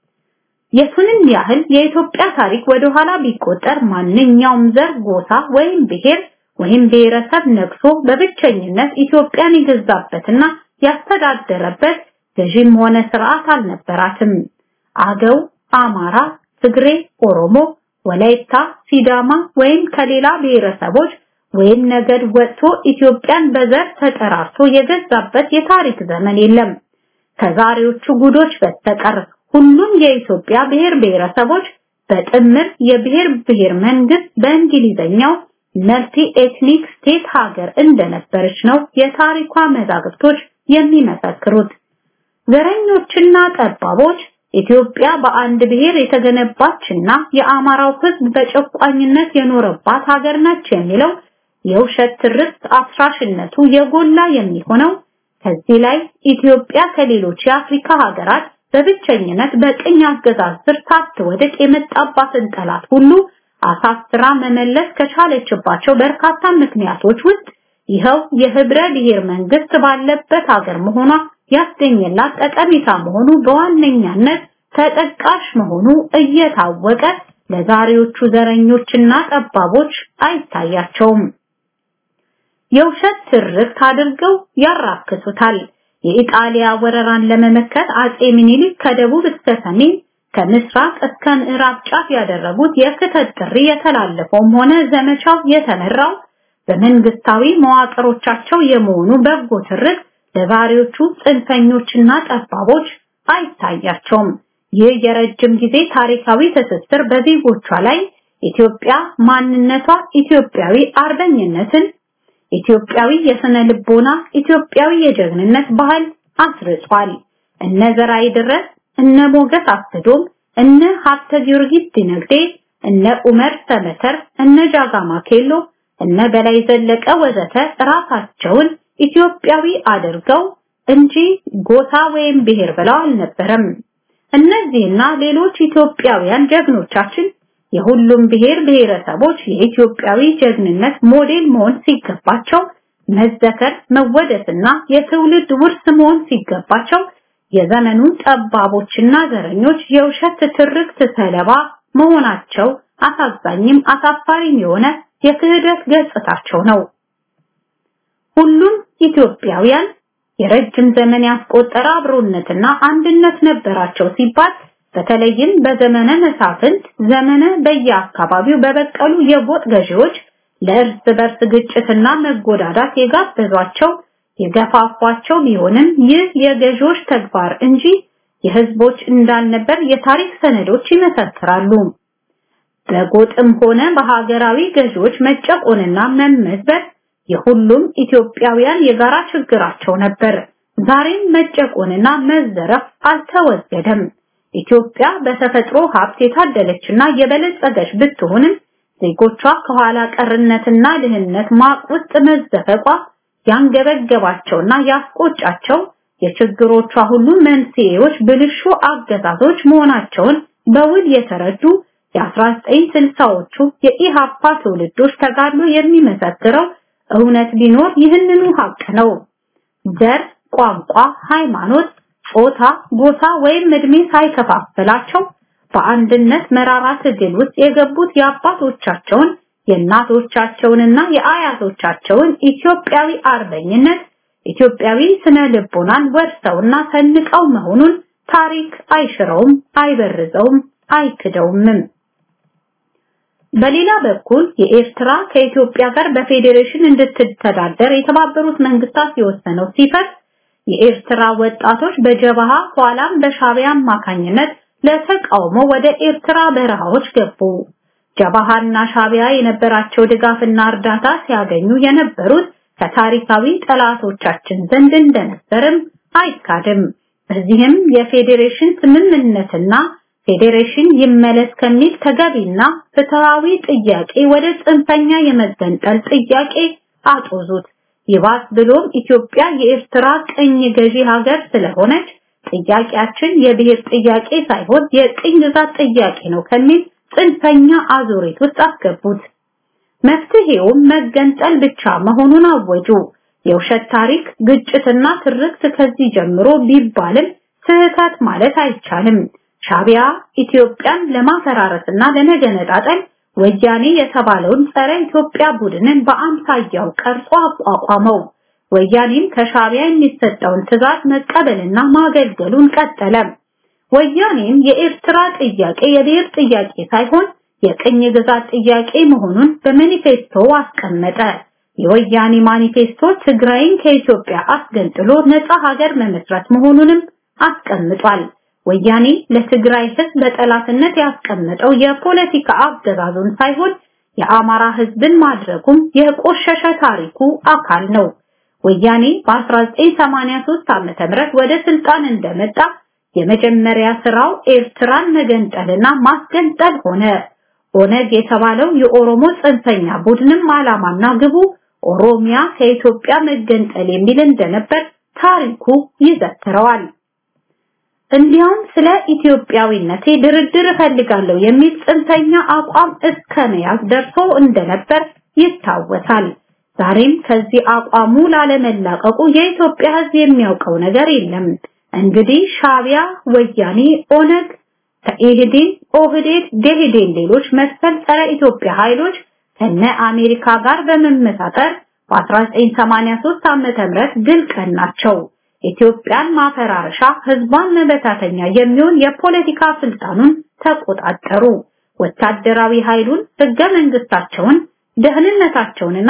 [SPEAKER 2] የቱንም ያህል የኢትዮጵያ ታሪክ ወደ ኋላ ቢቆጠር ማንኛውም ዘር፣ ጎሳ ወይም ብሔር ወይም ብሔረሰብ ነግሶ በብቸኝነት ኢትዮጵያን የገዛበትና ያስተዳደረበት ገዥም ሆነ ስርዓት አልነበራትም። አገው፣ አማራ፣ ትግሬ፣ ኦሮሞ፣ ወላይታ፣ ሲዳማ ወይም ከሌላ ብሔረሰቦች ወይም ነገድ ወጥቶ ኢትዮጵያን በዘር ተጠራርቶ የገዛበት የታሪክ ዘመን የለም። ከዛሬዎቹ ጉዶች በስተቀር ሁሉም የኢትዮጵያ ብሔር ብሔረሰቦች በጥምር የብሔር ብሔር መንግስት በእንግሊዘኛው መልቲ ኤትኒክ ስቴት ሀገር እንደነበረች ነው የታሪኳ መዛግብቶች የሚመሰክሩት። ዘረኞችና ጠባቦች ኢትዮጵያ በአንድ ብሔር የተገነባችና የአማራው ሕዝብ በጨቋኝነት የኖረባት ሀገር ነች የሚለው የውሸት ትርክት አፍራሽነቱ የጎላ የሚሆነው ከዚህ ላይ ኢትዮጵያ ከሌሎች የአፍሪካ ሀገራት በብቸኝነት በቅኝ አገዛዝ ስር ሳትወድቅ የመጣባትን ጠላት ሁሉ አሳስራ መመለስ ከቻለችባቸው በርካታ ምክንያቶች ውስጥ ይኸው የህብረ ብሔር መንግስት ባለበት ሀገር መሆኗ ያስገኘላት ጠቀሜታ መሆኑ በዋነኛነት ተጠቃሽ መሆኑ እየታወቀ ለዛሬዎቹ ዘረኞችና ጠባቦች አይታያቸውም። የውሸት ትርክት አድርገው ያራክሱታል። የኢጣሊያ ወረራን ለመመከት አጼ ምኒልክ ከደቡብ እስከ ሰሜን ከምስራቅ እስከ ምዕራብ ጫፍ ያደረጉት የክተት ጥሪ የተላለፈውም ሆነ ዘመቻው የተመራው በመንግስታዊ መዋቅሮቻቸው የመሆኑ በጎ ትርክት ለዛሬዎቹ ጽንፈኞችና ጠባቦች አይታያቸውም። ይህ የረጅም ጊዜ ታሪካዊ ትስስር በዜጎቿ ላይ ኢትዮጵያ ማንነቷ ኢትዮጵያዊ አርበኝነትን፣ ኢትዮጵያዊ የስነ ልቦና፣ ኢትዮጵያዊ የጀግንነት ባህል አስርጿል። እነ ዘርአይ ድረስ፣ እነ ሞገስ አስዶም፣ እነ ሀብተ ጊዮርጊስ ዲነግዴ፣ እነ ኡመር ሰመተር፣ እነ ጃጋማ ኬሎ፣ እነ በላይ ዘለቀ ወዘተ ራሳቸውን ኢትዮጵያዊ አድርገው እንጂ ጎሳ ወይም ብሔር ብለው አልነበረም። እነዚህና ሌሎች ኢትዮጵያውያን ጀግኖቻችን የሁሉም ብሔር ብሔረሰቦች የኢትዮጵያዊ ጀግንነት ሞዴል መሆን ሲገባቸው መዘከር መወደስና የትውልድ ውርስ መሆን ሲገባቸው የዘመኑ ጠባቦችና ዘረኞች የውሸት ትርክት ሰለባ መሆናቸው አሳዛኝም አሳፋሪም የሆነ የክህደት ገጽታቸው ነው። ሁሉም ኢትዮጵያውያን የረጅም ዘመን ያስቆጠረ አብሮነትና አንድነት ነበራቸው ሲባል በተለይም በዘመነ መሳፍንት ዘመነ በየአካባቢው በበቀሉ የጎጥ ገዢዎች ለእርስ በርስ ግጭትና መጎዳዳት የጋበዟቸው የገፋፏቸው ቢሆንም ይህ የገዢዎች ተግባር እንጂ የህዝቦች እንዳልነበር የታሪክ ሰነዶች ይመሰክራሉ። በጎጥም ሆነ በሀገራዊ ገዢዎች መጨቆንና መመዝበር የሁሉም ኢትዮጵያውያን የጋራ ችግራቸው ነበር። ዛሬም መጨቆንና መዘረፍ አልተወገደም። ኢትዮጵያ በተፈጥሮ ሀብት የታደለችና የበለጸገች ብትሆንም ዜጎቿ ከኋላ ቀርነትና ድህነት ማቅ ውስጥ መዘፈቋ ያንገበገባቸውና ያስቆጫቸው የችግሮቿ ሁሉ መንስኤዎች ብልሹ አገዛዞች መሆናቸውን በውል የተረዱ የ1960ዎቹ የኢሃፓ ትውልዶች ተጋድሎ የሚመሰክረው እውነት ቢኖር ይህንኑ ሀቅ ነው። ዘር፣ ቋንቋ፣ ሃይማኖት፣ ጾታ፣ ጎሳ ወይም እድሜ ሳይከፋፍላቸው በአንድነት መራራ ትግል ውስጥ የገቡት የአባቶቻቸውን የእናቶቻቸውንና የአያቶቻቸውን ኢትዮጵያዊ አርበኝነት ኢትዮጵያዊ ስነ ልቦናን ወርሰውና ሰንቀው መሆኑን ታሪክ አይሽረውም፣ አይበርዘውም፣ አይክደውምም። በሌላ በኩል የኤርትራ ከኢትዮጵያ ጋር በፌዴሬሽን እንድትተዳደር የተባበሩት መንግስታት የወሰነው ሲፈርስ የኤርትራ ወጣቶች በጀበሃ ኋላም በሻቢያ አማካኝነት ለተቃውሞ ወደ ኤርትራ በረሃዎች ገቡ። ጀበሃና ሻቢያ የነበራቸው ድጋፍና እርዳታ ሲያገኙ የነበሩት ከታሪካዊ ጠላቶቻችን ዘንድ እንደነበርም አይካድም። በዚህም የፌዴሬሽን ስምምነትና ፌዴሬሽን ይመለስ ከሚል ተገቢና ፍትሃዊ ጥያቄ ወደ ጽንፈኛ የመገንጠል ጥያቄ አጦዙት። ይባስ ብሎም ኢትዮጵያ የኤርትራ ቅኝ ገዢ ሀገር ስለሆነች ጥያቄያችን የብሔር ጥያቄ ሳይሆን የቅኝ ግዛት ጥያቄ ነው ከሚል ጽንፈኛ አዙሪት ውስጥ አስገቡት። መፍትሄውም መገንጠል ብቻ መሆኑን አወጁ። የውሸት ታሪክ፣ ግጭትና ትርክት ከዚህ ጀምሮ ቢባልም ስህተት ማለት አይቻልም። ሻቢያ ኢትዮጵያን ለማፈራረስና ለመገነጣጠል ወያኔ የተባለውን ጸረ ኢትዮጵያ ቡድንን በአምሳያው ቀርጾ አቋቋመው። ወያኔም ከሻቢያ የሚሰጠውን ትዕዛዝ መቀበልና ማገልገሉን ቀጠለ። ወያኔም የኤርትራ ጥያቄ የብሔር ጥያቄ ሳይሆን የቅኝ ግዛት ጥያቄ መሆኑን በማኒፌስቶ አስቀመጠ። የወያኔ ማኒፌስቶ ትግራይን ከኢትዮጵያ አስገንጥሎ ነፃ ሀገር መመስረት መሆኑንም አስቀምጧል። ወያኔ ለትግራይ ህዝብ በጠላትነት ያስቀመጠው የፖለቲካ አገዛዙን ሳይሆን የአማራ ህዝብን ማድረጉም የቆሸሸ ታሪኩ አካል ነው። ወያኔ በ1983 ዓመተ ምህረት ወደ ስልጣን እንደመጣ የመጀመሪያ ስራው ኤርትራን መገንጠልና ማስገንጠል ሆነ። ኦነግ የተባለው የኦሮሞ ጽንፈኛ ቡድንም ዓላማና ግቡ ኦሮሚያ ከኢትዮጵያ መገንጠል የሚል እንደነበር ታሪኩ ይዘክረዋል። እንዲያውም ስለ ኢትዮጵያዊነቴ ድርድር እፈልጋለሁ የሚል ጽንፈኛ አቋም እስከ መያዝ ደርሶ እንደነበር ይታወሳል። ዛሬም ከዚህ አቋሙ ላለመላቀቁ የኢትዮጵያ ህዝብ የሚያውቀው ነገር የለም። እንግዲህ ሻቢያ፣ ወያኔ፣ ኦነግ ከኢህዴን፣ ኦህዴድ፣ ደኢህዴን ሌሎች መሰል ጸረ ኢትዮጵያ ኃይሎች ከነ አሜሪካ ጋር በመመሳጠር በ1983 ዓመተ ምህረት ድል ቀናቸው። ኢትዮጵያን ማፈራረሻ ህዝቧን መበታተኛ የሚሆን የፖለቲካ ስልጣኑን ተቆጣጠሩ። ወታደራዊ ኃይሉን፣ ህገ መንግስታቸውን፣ ደህንነታቸውንና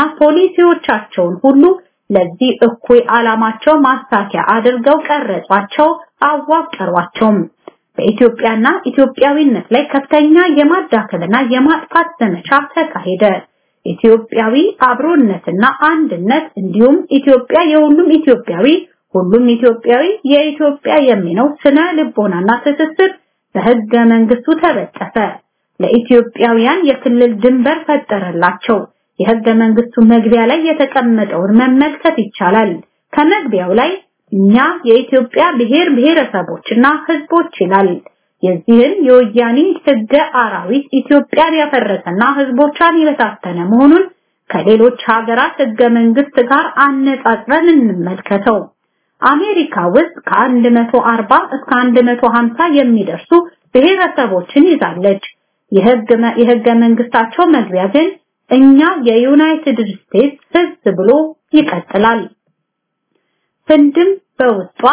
[SPEAKER 2] ፖሊሲዎቻቸውን ሁሉ ለዚህ እኩይ ዓላማቸው ማሳኪያ አድርገው ቀረጿቸው፣ አዋቀሯቸውም። በኢትዮጵያና ኢትዮጵያዊነት ላይ ከፍተኛ የማዳከልና የማጥፋት ዘመቻ ተካሄደ። ኢትዮጵያዊ አብሮነትና አንድነት እንዲሁም ኢትዮጵያ የሁሉም ኢትዮጵያዊ ሁሉም ኢትዮጵያዊ የኢትዮጵያ የሚለው ስነ ልቦናና ትስስር በህገ መንግስቱ ተበጠሰ። ለኢትዮጵያውያን የክልል ድንበር ፈጠረላቸው። የህገ መንግስቱ መግቢያ ላይ የተቀመጠውን መመልከት ይቻላል። ከመግቢያው ላይ እኛ የኢትዮጵያ ብሔር ብሔረሰቦችና ህዝቦች ይላል። የዚህን የወያኔ ህገ አራዊት ኢትዮጵያን ያፈረሰና ህዝቦቿን የበታተነ መሆኑን ከሌሎች ሀገራት ህገ መንግስት ጋር አነጻጽረን እንመልከተው። አሜሪካ ውስጥ ከ140 እስከ 150 የሚደርሱ ብሔረሰቦችን ይዛለች። የህገ መንግስታቸው መግቢያ ግን እኛ የዩናይትድ ስቴትስ ህዝብ ብሎ ይቀጥላል። ህንድም በውስጧ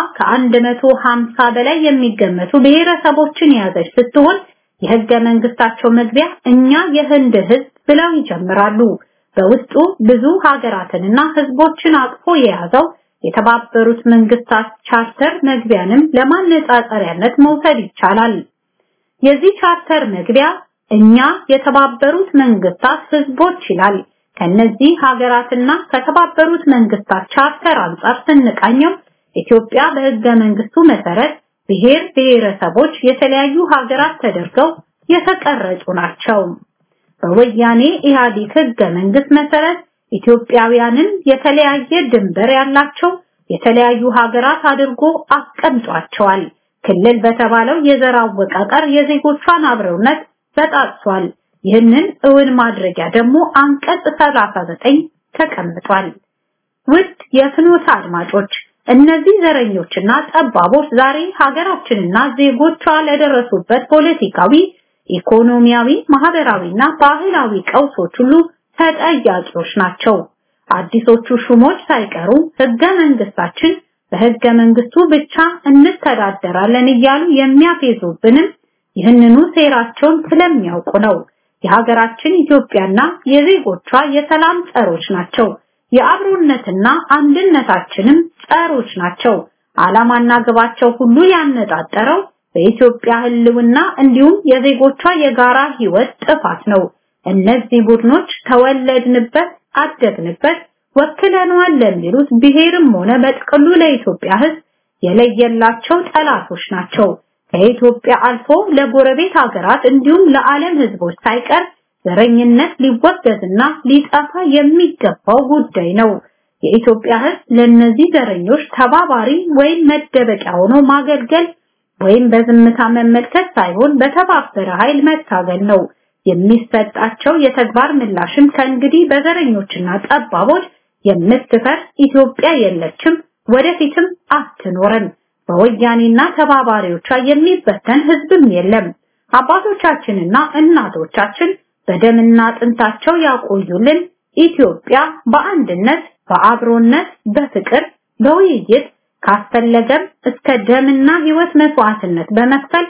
[SPEAKER 2] ከ150 በላይ የሚገመቱ ብሔረሰቦችን የያዘች ስትሆን የህገ መንግስታቸው መግቢያ እኛ የህንድ ህዝብ ብለው ይጀምራሉ። በውስጡ ብዙ ሀገራትንና ህዝቦችን አቅፎ የያዘው የተባበሩት መንግስታት ቻርተር መግቢያንም ለማነጻጸሪያነት መውሰድ ይቻላል። የዚህ ቻርተር መግቢያ እኛ የተባበሩት መንግስታት ህዝቦች ይላል። ከነዚህ ሀገራትና ከተባበሩት መንግስታት ቻርተር አንጻር ስንቃኘው ኢትዮጵያ በህገ መንግስቱ መሰረት ብሔር ብሔረሰቦች የተለያዩ ሀገራት ተደርገው የተቀረጹ ናቸው። በወያኔ ኢህአዴግ ህገ መንግስት መሰረት ኢትዮጵያውያንን የተለያየ ድንበር ያላቸው የተለያዩ ሀገራት አድርጎ አስቀምጧቸዋል። ክልል በተባለው የዘር አወቃቀር የዜጎቿን አብረውነት በጣጥሷል። ይህንን እውን ማድረጊያ ደግሞ አንቀጽ 39 ተቀምጧል። ውድ የፍኖተ አድማጮች እነዚህ ዘረኞችና ጠባቦች ዛሬ ሀገራችንና ዜጎቿ ለደረሱበት ፖለቲካዊ፣ ኢኮኖሚያዊ፣ ማህበራዊና ባህላዊ ቀውሶች ሁሉ ተጠያቂዎች ናቸው። አዲሶቹ ሹሞች ሳይቀሩ ህገ መንግስታችን በህገ መንግስቱ ብቻ እንተዳደራለን እያሉ የሚያፌዙብንም ይህንኑ ሴራቸውን ስለሚያውቁ ነው። የሀገራችን ኢትዮጵያና የዜጎቿ የሰላም ጸሮች ናቸው። የአብሮነትና አንድነታችንም ጸሮች ናቸው። ዓላማና ግባቸው ሁሉ ያነጣጠረው በኢትዮጵያ ህልውና እንዲሁም የዜጎቿ የጋራ ህይወት ጥፋት ነው። እነዚህ ቡድኖች ተወለድንበት፣ አደግንበት፣ ወክለነዋል ለሚሉት ብሔርም ሆነ በጥቅሉ ለኢትዮጵያ ህዝብ የለየላቸው ጠላቶች ናቸው። ከኢትዮጵያ አልፎ ለጎረቤት ሀገራት እንዲሁም ለዓለም ህዝቦች ሳይቀር ዘረኝነት ሊወገዝና ሊጠፋ የሚገባው ጉዳይ ነው። የኢትዮጵያ ህዝብ ለነዚህ ዘረኞች ተባባሪ ወይም መደበቂያ ሆኖ ማገልገል ወይም በዝምታ መመልከት ሳይሆን በተባበረ ኃይል መታገል ነው። የሚሰጣቸው የተግባር ምላሽም ከእንግዲህ በዘረኞችና ጠባቦች የምትፈርስ ኢትዮጵያ የለችም፣ ወደፊትም አትኖርም። በወያኔና ተባባሪዎቿ የሚበተን ህዝብም የለም። አባቶቻችንና እናቶቻችን በደምና አጥንታቸው ያቆዩልን ኢትዮጵያ በአንድነት፣ በአብሮነት፣ በፍቅር፣ በውይይት ካስፈለገም እስከ ደምና ህይወት መስዋዕትነት በመክፈል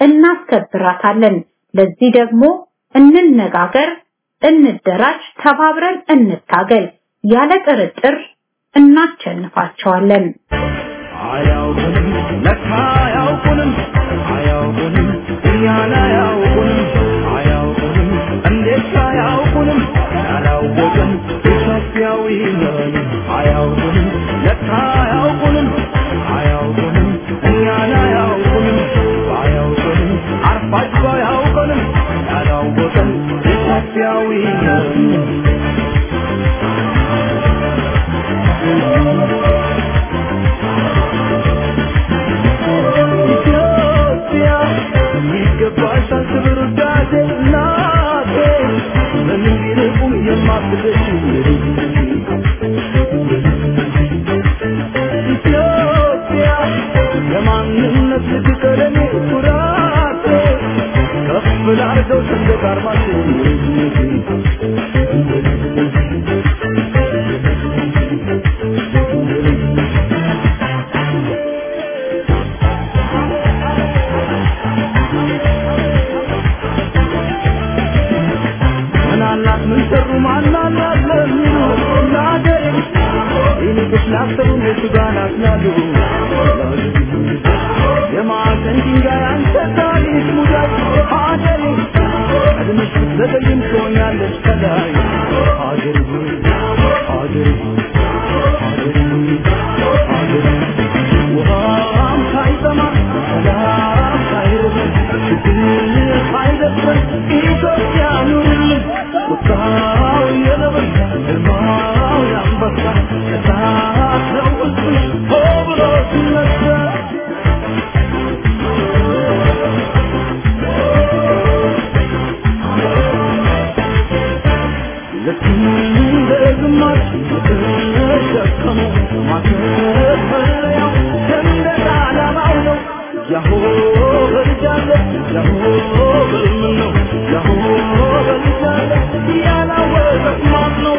[SPEAKER 2] እናስከብራታለን። ለዚህ ደግሞ እንነጋገር፣ እንደራጅ፣ ተባብረን እንታገል። ያለ ጥርጥር እናቸንፋቸዋለን።
[SPEAKER 3] አያውቁንም ለካ አያውቁንም አያውቁንም እኛን አያውቁንም አያውቁንም እንዴት አያውቁንም ያላወቅን ኢትዮጵያዊ ነን አያውቁንም ለካ አያውቁንም አያውቁንም እኛን አያውቁንም አያውቁንም አርፋችሁ አያውቁንም ያላወቅን ኢትዮጵያዊ ነን ኢትዮጵያ ይገባሻል ክብር ውዳሴ እናቴ በምን ቢርቁም የማትደርሺ ኢትዮጵያ ለማንነት ልትቀለኔ ኩራቴ ከፍ ላርገው ሰንደቅ ዓርማችን ምናላት ምን ሰሩ ማናላት ለሚሉ ለአገሬ ይልቅስ ላሰቡ የቱ ጋር ናት ያሉ ዘገይም ትሆኛለሽ ከላይ ሀገሬ ሆይ ሀገሬ ሆይ ሀገሬ ሆይ ሀገሬ ውሃም ሳይጠማ ሰላም ሳይርበን ችግር ሳይደፍረን ኢትዮጵያ ኑርልን ቁጣው የነበረ ግርማው የአንበሳ እሳት ነው ውስጥሽ ሆ ብሎ ሲነሳ ልክ እንደ ግማሽ የተሸከመው ማከፈያው ሰንደቅ ዓላማው ነው። ያሆ በልጃለ ያሆ በልምን ነው ያሆ በልጃለ ያላወቀት ማን ነው?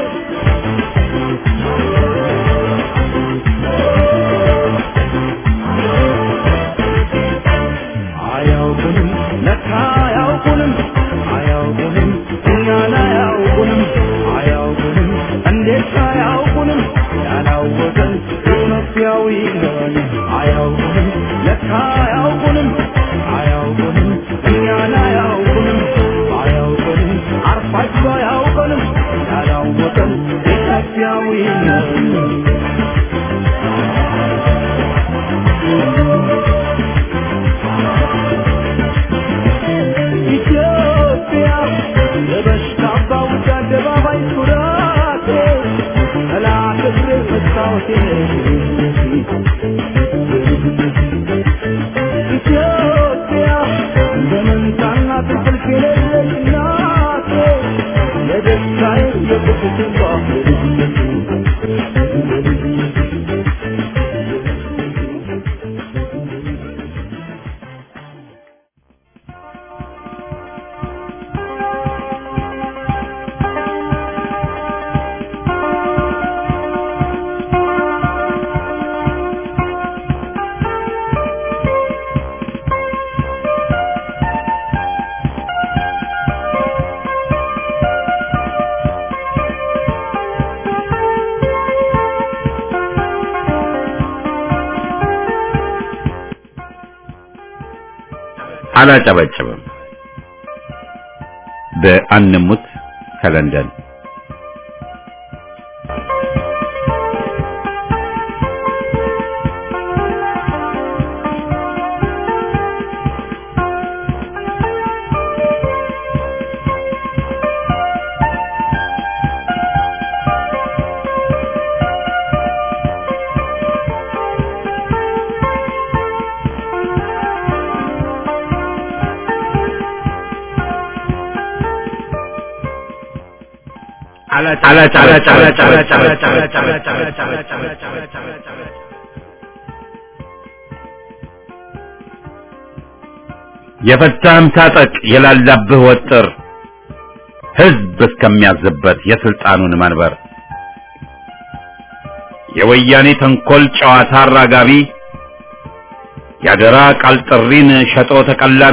[SPEAKER 3] አያውቁንም ለካ አያውቁንም አያውቁንም እኛን አያውቁንም አያውቁንም እንዴት አያውቁንም ያላወቀን ኢትዮጵያዊ ነን አያውቁንም ለካ አያውቁንም አያውቁንም እኛን አያውቁንም አያውቁንም አርፋችሁ አያውቁንም ያላወቀን ኢትዮጵያዊ ነን ኢትዮጵያ የበሽታ አባውጭ አደባባይ ኩራቴ ጠላት እግር መስታወቴ ኢትዮጵያ እንደ መንታና ትንቅልፍ የሌለች እናቴ የደስታዬ የቁጭቴ
[SPEAKER 1] አላጨበጭብም። በአንሙት ከለንደን የፈታህም ታጠቅ የላላብህ ወጥር ህዝብ እስከሚያዝበት የስልጣኑን መንበር የወያኔ ተንኮል ጨዋታ አራጋቢ ያደራ ቃል ጥሪን ሸጦ ተቀላቢ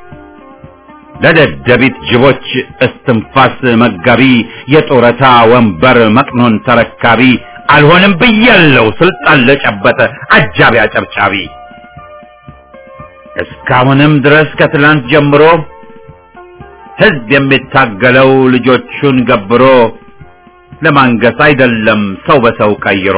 [SPEAKER 1] ለደደቢት ጅቦች እስትንፋስ መጋቢ የጡረታ ወንበር መቅኖን ተረካቢ አልሆንም ብያለው ስልጣን ለጨበጠ አጃቢ አጨብጫቢ እስካሁንም ድረስ ከትላንት ጀምሮ ህዝብ የሚታገለው ልጆቹን ገብሮ ለማንገስ አይደለም ሰው በሰው ቀይሮ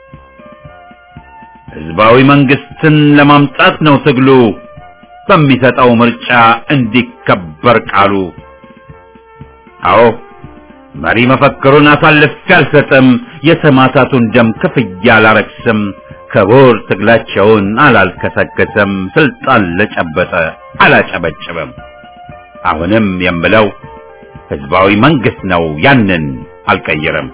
[SPEAKER 1] ህዝባዊ መንግስትን ለማምጣት ነው ትግሉ በሚሰጠው ምርጫ እንዲከበር ቃሉ። አዎ መሪ መፈክሩን አሳልፌ አልሰጥም፣ የሰማዕታቱን ደም ክፍያ አላረክስም፣ ክቡር ትግላቸውን አላልከሰከስም፣ ስልጣን ለጨበጠ አላጨበጭብም። አሁንም የምለው ህዝባዊ መንግስት ነው፣ ያንን አልቀይርም።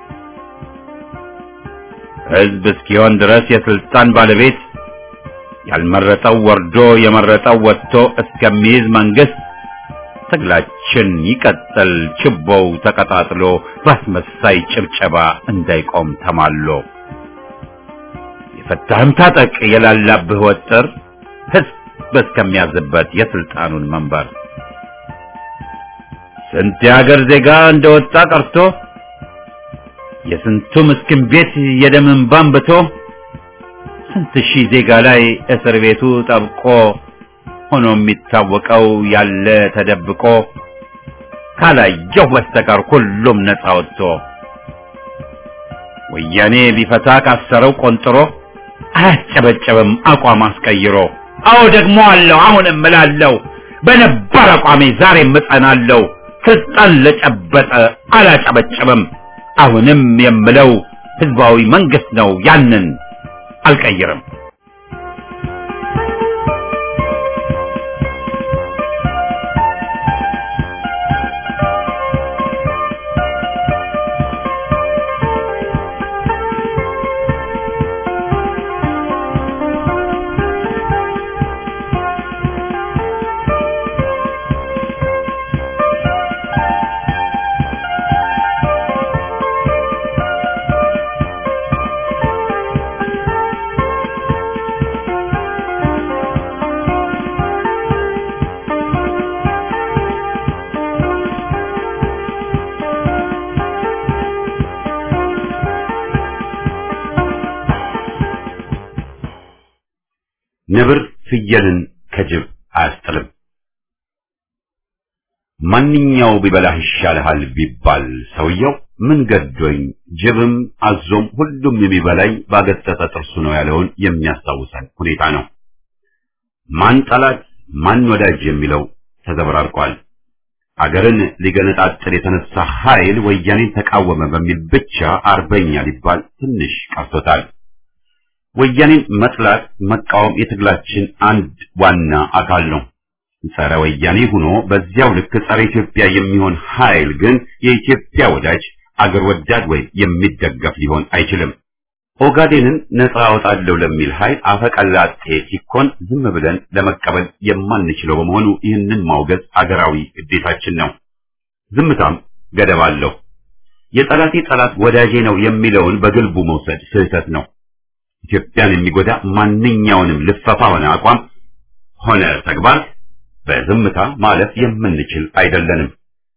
[SPEAKER 1] ህዝብ እስኪሆን ድረስ የስልጣን ባለቤት ያልመረጠው ወርዶ የመረጠው ወጥቶ እስከሚይዝ መንግስት ትግላችን ይቀጥል፣ ችቦው ተቀጣጥሎ በአስመሳይ ጭብጨባ እንዳይቆም ተማሎ። የፈታህም ታጠቅ የላላብህ ወጥር ህዝብ እስከሚያዝበት የስልጣኑን መንበር ስንት የሀገር ዜጋ እንደወጣ ቀርቶ የስንቱ ምስኪን ቤት የደም እንባ አንብቶ ስንት ሺህ ዜጋ ላይ እስር ቤቱ ጠብቆ ሆኖ የሚታወቀው ያለ ተደብቆ ካላየሁ በስተቀር ሁሉም ነፃ ወጥቶ ወያኔ ቢፈታ ካሰረው ቆንጥሮ አያጨበጨብም አቋም አስቀይሮ። አዎ ደግሞ አለው አሁንም እላለሁ በነባር አቋሜ ዛሬም እጸናለሁ። ስልጣን ለጨበጠ አላጨበጨብም። አሁንም የምለው ህዝባዊ መንግስት ነው፣ ያንን አልቀይርም። ነብር ፍየልን ከጅብ አያስጥልም። ማንኛው ቢበላህ ይሻልሃል ቢባል ሰውየው ምን ገዶኝ ጅብም አዞም ሁሉም የሚበላኝ ባገጠጠ ጥርሱ ነው ያለውን የሚያስታውሰን ሁኔታ ነው። ማን ጠላት ማን ወዳጅ የሚለው ተዘበራርቋል። አገርን ሊገነጣጥል የተነሳ ኃይል ወያኔን ተቃወመ በሚል ብቻ አርበኛ ሊባል ትንሽ ቀርቶታል። ወያኔን መጥላት መቃወም የትግላችን አንድ ዋና አካል ነው። ጸረ ወያኔ ሆኖ በዚያው ልክ ጸረ ኢትዮጵያ የሚሆን ኃይል ግን የኢትዮጵያ ወዳጅ አገር ወዳድ ወይም የሚደገፍ ሊሆን አይችልም። ኦጋዴንን ነፃ አወጣለሁ ለሚል ኃይል አፈቀላጤ ሲኮን ዝም ብለን ለመቀበል የማንችለው በመሆኑ ይህንን ማውገዝ አገራዊ ግዴታችን ነው። ዝምታም ገደብ አለው። የጠላቴ ጠላት ወዳጄ ነው የሚለውን በግልቡ መውሰድ ስህተት ነው። ኢትዮጵያን የሚጎዳ ማንኛውንም ልፈፋ ሆነ አቋም ሆነ ተግባር በዝምታ ማለፍ የምንችል አይደለንም።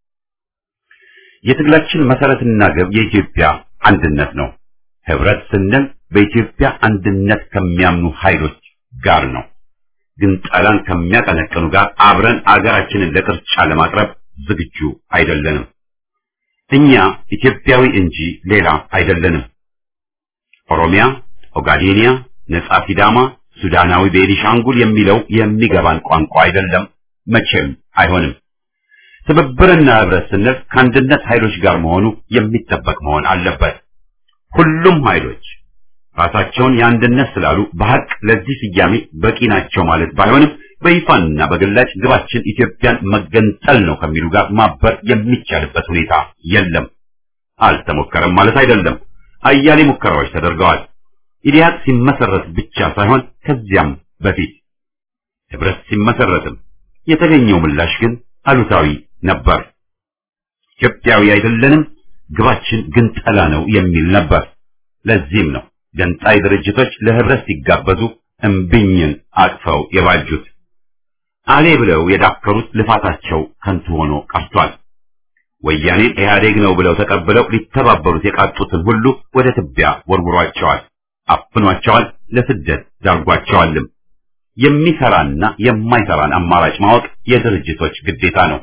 [SPEAKER 1] የትግላችን መሰረትና ግብ የኢትዮጵያ አንድነት ነው። ህብረት ስንል በኢትዮጵያ አንድነት ከሚያምኑ ኃይሎች ጋር ነው። ግን ጠላን ከሚያቀነቅኑ ጋር አብረን አገራችንን ለቅርጫ ለማቅረብ ዝግጁ አይደለንም። እኛ ኢትዮጵያዊ እንጂ ሌላ አይደለንም። ኦሮሚያ ኦጋዴኒያ፣ ነጻ ሲዳማ፣ ሱዳናዊ ቤኒሻንጉል የሚለው የሚገባን ቋንቋ አይደለም፣ መቼም አይሆንም። ትብብርና ህብረት ስንል ከአንድነት ኃይሎች ጋር መሆኑ የሚጠበቅ መሆን አለበት። ሁሉም ኃይሎች ራሳቸውን የአንድነት ስላሉ በሐቅ ለዚህ ስያሜ በቂ ናቸው ማለት ባይሆንም በይፋንና በግላጭ ግባችን ኢትዮጵያን መገንጠል ነው ከሚሉ ጋር ማበር የሚቻልበት ሁኔታ የለም። አልተሞከረም ማለት አይደለም። አያሌ ሙከራዎች ተደርገዋል። ኢዲያት ሲመሰረት ብቻ ሳይሆን ከዚያም በፊት ህብረት ሲመሰረትም የተገኘው ምላሽ ግን አሉታዊ ነበር። ኢትዮጵያዊ አይደለንም፣ ግባችን ግንጠላ ነው የሚል ነበር። ለዚህም ነው ገንጣይ ድርጅቶች ለህብረት ሲጋበዙ እምቢኝን አቅፈው የባጁት። አሌ ብለው የዳከሩት ልፋታቸው ከንቱ ሆኖ ቀርቷል። ወያኔን ኢህአዴግ ነው ብለው ተቀብለው ሊተባበሩት የቃጡትን ሁሉ ወደ ትቢያ ወርውሯቸዋል፣ አፍኗቸዋል፣ ለስደት ዳርጓቸዋልም። የሚሰራና የማይሰራን አማራጭ ማወቅ የድርጅቶች ግዴታ ነው።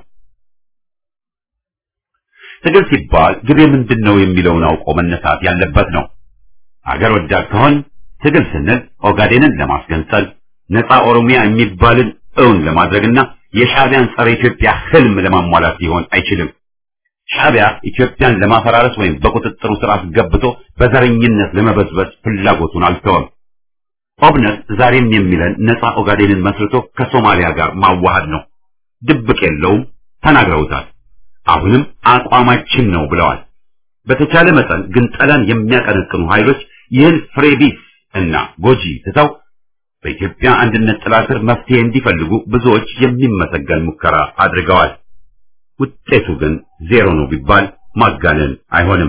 [SPEAKER 1] ትግል ሲባል ግቤ ምንድን ነው የሚለውን አውቆ መነሳት ያለበት ነው። አገር ወዳድ ከሆን ትግል ስንል ኦጋዴንን ለማስገንጠል ነፃ ኦሮሚያ የሚባልን እውን ለማድረግና የሻዕቢያን ጸረ ኢትዮጵያ ህልም ለማሟላት ሊሆን አይችልም። ሻዕቢያ ኢትዮጵያን ለማፈራረስ ወይም በቁጥጥሩ ስር አስገብቶ በዘረኝነት ለመበዝበዝ ፍላጎቱን አልተወም። ኦብነት ዛሬም የሚለን ነፃ ኦጋዴንን መስርቶ ከሶማሊያ ጋር ማዋሃድ ነው። ድብቅ የለውም፣ ተናግረውታል። አሁንም አቋማችን ነው ብለዋል። በተቻለ መጠን ግንጠላን የሚያቀነቅኑ ኃይሎች ይህን ፍሬቢስ እና ጎጂ ትተው በኢትዮጵያ አንድነት ጥላ ስር መፍትሄ እንዲፈልጉ ብዙዎች የሚመሰገን ሙከራ አድርገዋል። ውጤቱ ግን ዜሮ ነው ቢባል ማጋነን አይሆንም።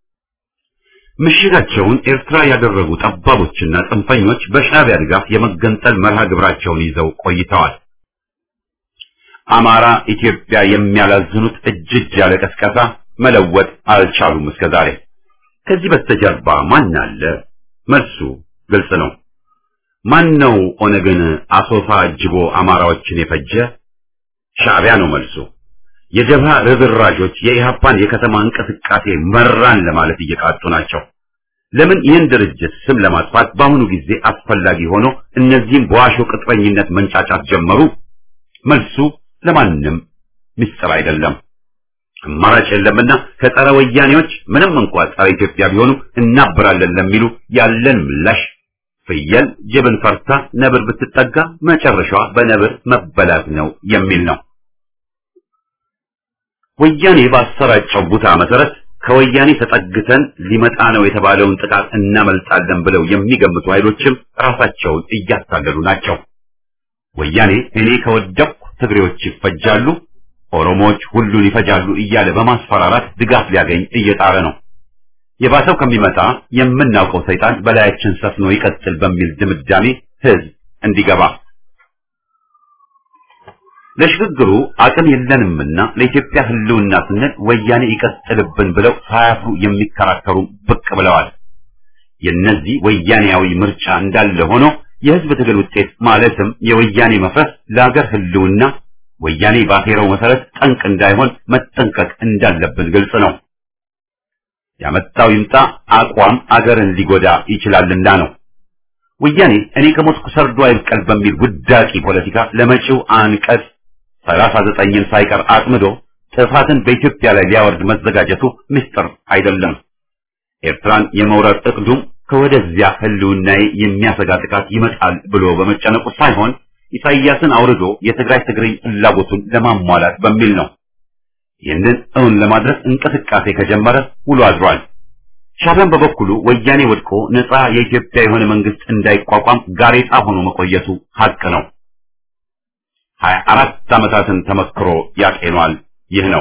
[SPEAKER 1] ምሽጋቸውን ኤርትራ ያደረጉ ጠባቦችና ጽንፈኞች በሻዕቢያ ድጋፍ የመገንጠል መርሃ ግብራቸውን ይዘው ቆይተዋል። አማራ ኢትዮጵያ የሚያላዝኑት እጅ እጅ ያለ ቀስቀሳ መለወጥ አልቻሉም እስከ ዛሬ። ከዚህ በስተጀርባ ማን አለ? መልሱ ግልጽ ነው። ማን ነው ኦነግን አሶሳ አጅቦ አማራዎችን የፈጀ? ሻዕቢያ ነው መልሱ። የጀብሃ ርዝራዦች የኢህአፓን የከተማ እንቅስቃሴ መራን ለማለት እየቃጡ ናቸው። ለምን ይህን ድርጅት ስም ለማጥፋት በአሁኑ ጊዜ አስፈላጊ ሆኖ እነዚህም በዋሾ ቅጥረኝነት መንጫጫት ጀመሩ? መልሱ ለማንም ምስጢር አይደለም። አማራጭ የለምና ከጸረ ወያኔዎች ምንም እንኳን ጸረ ኢትዮጵያ ቢሆኑ እናበራለን ለሚሉ ያለን ምላሽ ፍየል ጅብን ፈርታ ነብር ብትጠጋ መጨረሻዋ በነብር መበላት ነው የሚል ነው። ወያኔ ባሰራጨው ቡታ መሰረት ከወያኔ ተጠግተን ሊመጣ ነው የተባለውን ጥቃት እናመልጣለን ብለው የሚገምቱ ኃይሎችም ራሳቸውን እያታለሉ ናቸው። ወያኔ እኔ ከወደቅኩ ትግሬዎች ይፈጃሉ፣ ኦሮሞዎች ሁሉን ይፈጃሉ እያለ በማስፈራራት ድጋፍ ሊያገኝ እየጣረ ነው። የባሰው ከሚመጣ የምናውቀው ሰይጣን በላያችን ሰፍኖ ይቀጥል በሚል ድምዳሜ ህዝብ እንዲገባ ለሽግግሩ አቅም የለንምና ለኢትዮጵያ ህልውና ስንል ወያኔ ይቀጥልብን ብለው ሳያፍሩ የሚከራከሩ ብቅ ብለዋል። የነዚህ ወያኔያዊ ምርጫ እንዳለ ሆኖ የህዝብ ትግል ውጤት ማለትም የወያኔ መፍረስ ለሀገር ህልውና ወያኔ ባሴረው መሰረት ጠንቅ እንዳይሆን መጠንቀቅ እንዳለብን ግልጽ ነው። ያመጣው ይምጣ አቋም አገርን ሊጎዳ ይችላልና ነው። ወያኔ እኔ ከሞትኩ ሰርዶ አይብቀል በሚል ጉዳቂ ፖለቲካ ለመጪው አንቀጽ ሰላሳ ዘጠኝን ሳይቀር አጥምዶ ጥፋትን በኢትዮጵያ ላይ ሊያወርድ መዘጋጀቱ ምስጢር አይደለም። ኤርትራን የመውረር እቅዱም ከወደዚያ ህልውናዬ የሚያሰጋ ጥቃት ይመጣል ብሎ በመጨነቁ ሳይሆን ኢሳይያስን አውርዶ የትግራይ ትግርኝ ፍላጎቱን ለማሟላት በሚል ነው። ይህንን እውን ለማድረግ እንቅስቃሴ ከጀመረ ውሎ አድሯል። ሻዕቢያን በበኩሉ ወያኔ ወድቆ ነፃ የኢትዮጵያ የሆነ መንግስት እንዳይቋቋም ጋሬጣ ሆኖ መቆየቱ ሀቅ ነው። ሀያ አራት ዓመታትን ተመክሮ ያቄኗል። ይህ ነው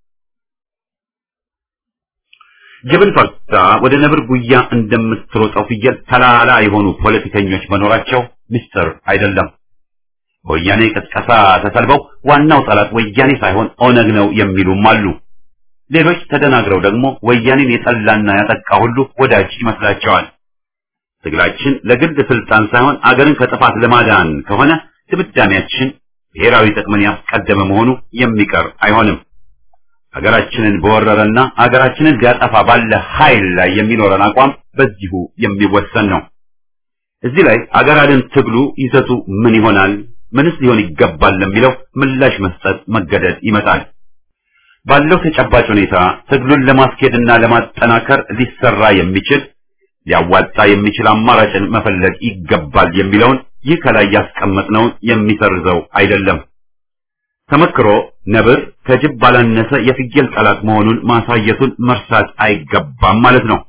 [SPEAKER 1] ጅብን ፈርታ ወደ ነብር ጉያ እንደምትሮጠው ፍየል ተላላ የሆኑ ፖለቲከኞች መኖራቸው ምስጢር አይደለም። በወያኔ ቅስቀሳ ተሰልበው ዋናው ጠላት ወያኔ ሳይሆን ኦነግ ነው የሚሉም አሉ። ሌሎች ተደናግረው ደግሞ ወያኔን የጠላና ያጠቃ ሁሉ ወዳጅ ይመስላቸዋል። ትግላችን ለግል ስልጣን ሳይሆን አገርን ከጥፋት ለማዳን ከሆነ ድምዳሜያችን ብሔራዊ ጥቅምን ያስቀደመ መሆኑ የሚቀር አይሆንም። ሀገራችንን በወረረና ሀገራችንን ሊያጠፋ ባለ ኃይል ላይ የሚኖረን አቋም በዚሁ የሚወሰን ነው። እዚህ ላይ አገር አድን ትግሉ ይዘቱ ምን ይሆናል? ምንስ ሊሆን ይገባል ለሚለው ምላሽ መስጠት መገደድ ይመጣል። ባለው ተጨባጭ ሁኔታ ትግሉን ለማስኬድና ለማጠናከር ሊሰራ የሚችል ሊያዋጣ የሚችል አማራጭን መፈለግ ይገባል የሚለውን ይህ ከላይ ያስቀመጥነውን የሚሰርዘው አይደለም። ተመክሮ ነብር ከጅብ ባላነሰ የፍየል ጠላት መሆኑን ማሳየቱን መርሳት አይገባም ማለት ነው።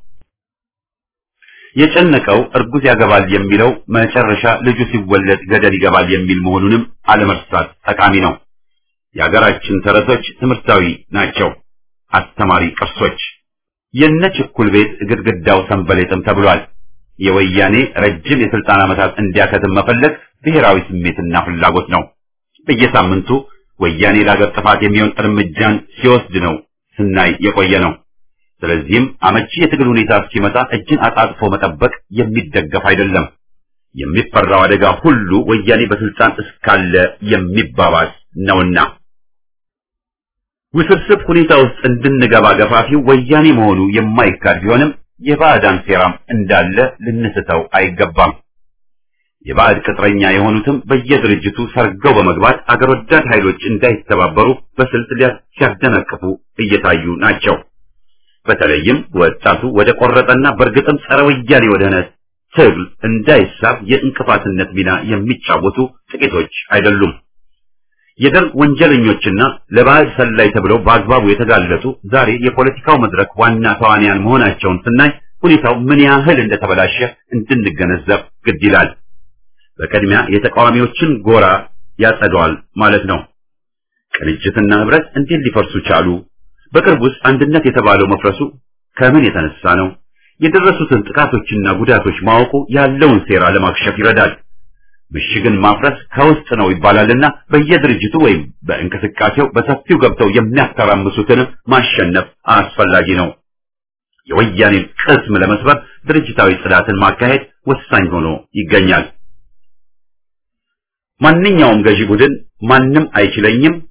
[SPEAKER 1] የጨነቀው እርጉዝ ያገባል የሚለው መጨረሻ ልጁ ሲወለድ ገደል ይገባል የሚል መሆኑንም አለመርሳት ጠቃሚ ነው። የሀገራችን ተረቶች ትምህርታዊ ናቸው፣ አስተማሪ ቅርሶች። የነ ችኩል ቤት ግድግዳው ሰንበሌጥም ተብሏል። የወያኔ ረጅም የስልጣን ዓመታት እንዲያከትም መፈለግ ብሔራዊ ስሜትና ፍላጎት ነው። በየሳምንቱ ወያኔ ለሀገር ጥፋት የሚሆን እርምጃን ሲወስድ ነው ስናይ የቆየ ነው። ስለዚህም አመቺ የትግል ሁኔታ እስኪመጣ እጅን አጣጥፎ መጠበቅ የሚደገፍ አይደለም። የሚፈራው አደጋ ሁሉ ወያኔ በስልጣን እስካለ የሚባባስ ነውና ውስብስብ ሁኔታ ውስጥ እንድንገባ ገፋፊው ወያኔ መሆኑ የማይካድ ቢሆንም የባዕዳን ሴራም እንዳለ ልንስተው አይገባም። የባዕድ ቅጥረኛ የሆኑትም በየድርጅቱ ሰርገው በመግባት አገር ወዳድ ኃይሎች እንዳይተባበሩ በስልት ሲያደናቅፉ እየታዩ ናቸው። በተለይም ወጣቱ ወደ ቆረጠና በእርግጥም ጸረ ወያኔ ወደሆነ ትግል እንዳይሳብ የእንቅፋትነት ሚና የሚጫወቱ ጥቂቶች አይደሉም። የደርግ ወንጀለኞችና ለባዕድ ሰላይ ተብለው በአግባቡ የተጋለጡ ዛሬ የፖለቲካው መድረክ ዋና ተዋንያን መሆናቸውን ስናይ ሁኔታው ምን ያህል እንደተበላሸ እንድንገነዘብ ግድ ይላል። በቅድሚያ የተቃዋሚዎችን ጎራ ያጸደዋል ማለት ነው። ቅንጅትና ህብረት እንዴት ሊፈርሱ ቻሉ? በቅርቡስ አንድነት የተባለው መፍረሱ ከምን የተነሳ ነው? የደረሱትን ጥቃቶችና ጉዳቶች ማወቁ ያለውን ሴራ ለማክሸፍ ይረዳል። ምሽግን ማፍረስ ከውስጥ ነው ይባላልና በየድርጅቱ ወይም በእንቅስቃሴው በሰፊው ገብተው የሚያተራምሱትንም ማሸነፍ አስፈላጊ ነው። የወያኔን ቅስም ለመስበር ድርጅታዊ ጽዳትን ማካሄድ ወሳኝ ሆኖ ይገኛል። ማንኛውም ገዢ ቡድን ማንም አይችለኝም፣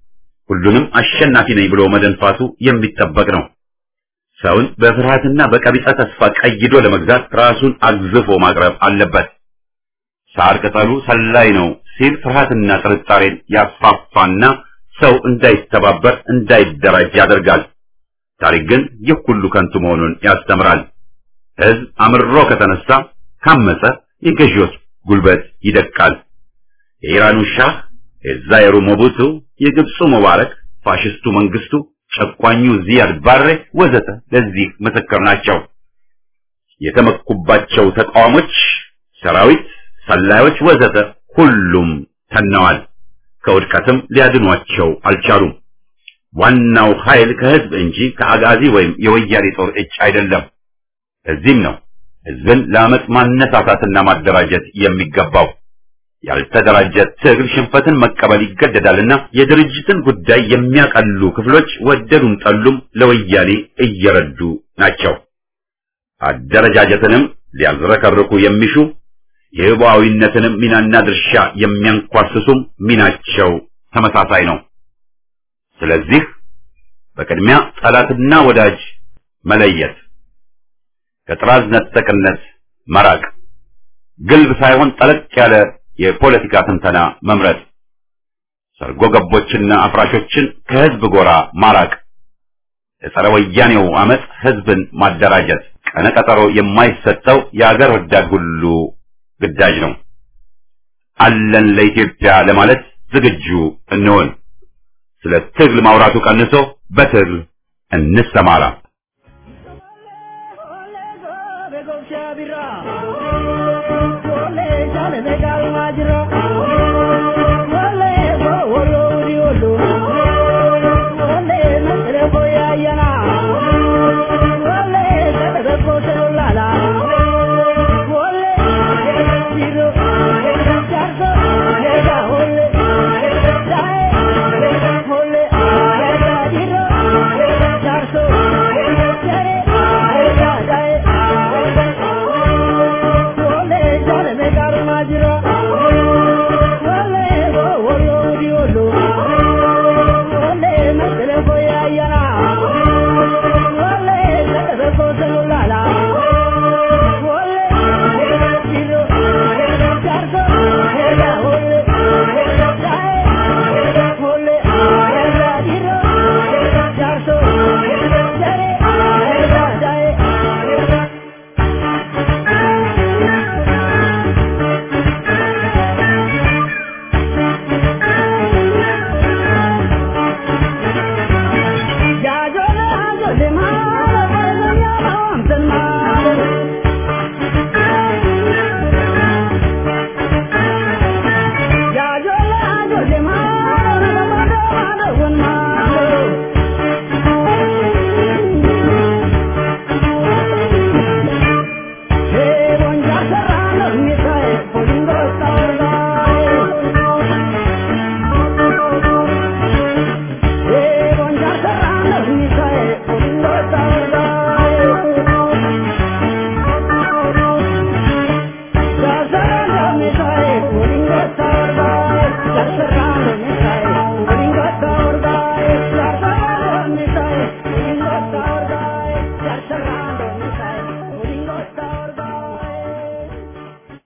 [SPEAKER 1] ሁሉንም አሸናፊ ነኝ ብሎ መደንፋቱ የሚጠበቅ ነው። ሰውን በፍርሃትና በቀቢጸ ተስፋ ቀይዶ ለመግዛት ራሱን አግዝፎ ማቅረብ አለበት። ሳር ቅጠሉ ሰላይ ነው ሲል ፍርሃትና ጥርጣሬን ያስፋፋና ሰው እንዳይተባበር እንዳይደራጅ ያደርጋል። ታሪክ ግን ይህ ሁሉ ከንቱ መሆኑን ያስተምራል። ሕዝብ አምርሮ ከተነሳ ካመፀ የገዢዎች ጉልበት ይደቃል። የኢራኑ ሻህ፣ የዛይሩ ሞቡቱ፣ የግብፁ ሙባረክ፣ ፋሽስቱ መንግስቱ፣ ጨቋኙ ዚያድ ባሬ ወዘተ ለዚህ ምስክር ናቸው። የተመኩባቸው ተቃዋሞች፣ ሰራዊት፣ ሰላዮች ወዘተ ሁሉም ተነዋል። ከውድቀትም ሊያድኗቸው አልቻሉም። ዋናው ኃይል ከህዝብ እንጂ ከአጋዚ ወይም የወያኔ ጦር እጅ አይደለም። እዚህም ነው ህዝብን ለአመፅ ማነሳሳትና ማደራጀት የሚገባው። ያልተደራጀ ትግል ሽንፈትን መቀበል ይገደዳልና የድርጅትን ጉዳይ የሚያቀሉ ክፍሎች ወደዱም ጠሉም ለወያኔ እየረዱ ናቸው። አደረጃጀትንም ሊያዝረከርኩ የሚሹ የህቡዓዊነትንም ሚናና ድርሻ የሚያንኳስሱም ሚናቸው ተመሳሳይ ነው። ስለዚህ በቅድሚያ ጠላትና ወዳጅ መለየት፣ ከጥራዝ ነጠቅነት መራቅ፣ ግልብ ሳይሆን ጠለቅ ያለ የፖለቲካ ትንተና መምረጥ፣ ሰርጎ ገቦችና አፍራሾችን ከህዝብ ጎራ ማራቅ፣ የጸረ ወያኔው አመፅ ህዝብን ማደራጀት፣ ቀነቀጠሮ የማይሰጠው የአገር ወዳድ ሁሉ ግዳጅ ነው። አለን ለኢትዮጵያ ለማለት ዝግጁ እንሆን። ስለ ትግል ማውራቱ ቀንሶ በትግል እንሰማራ።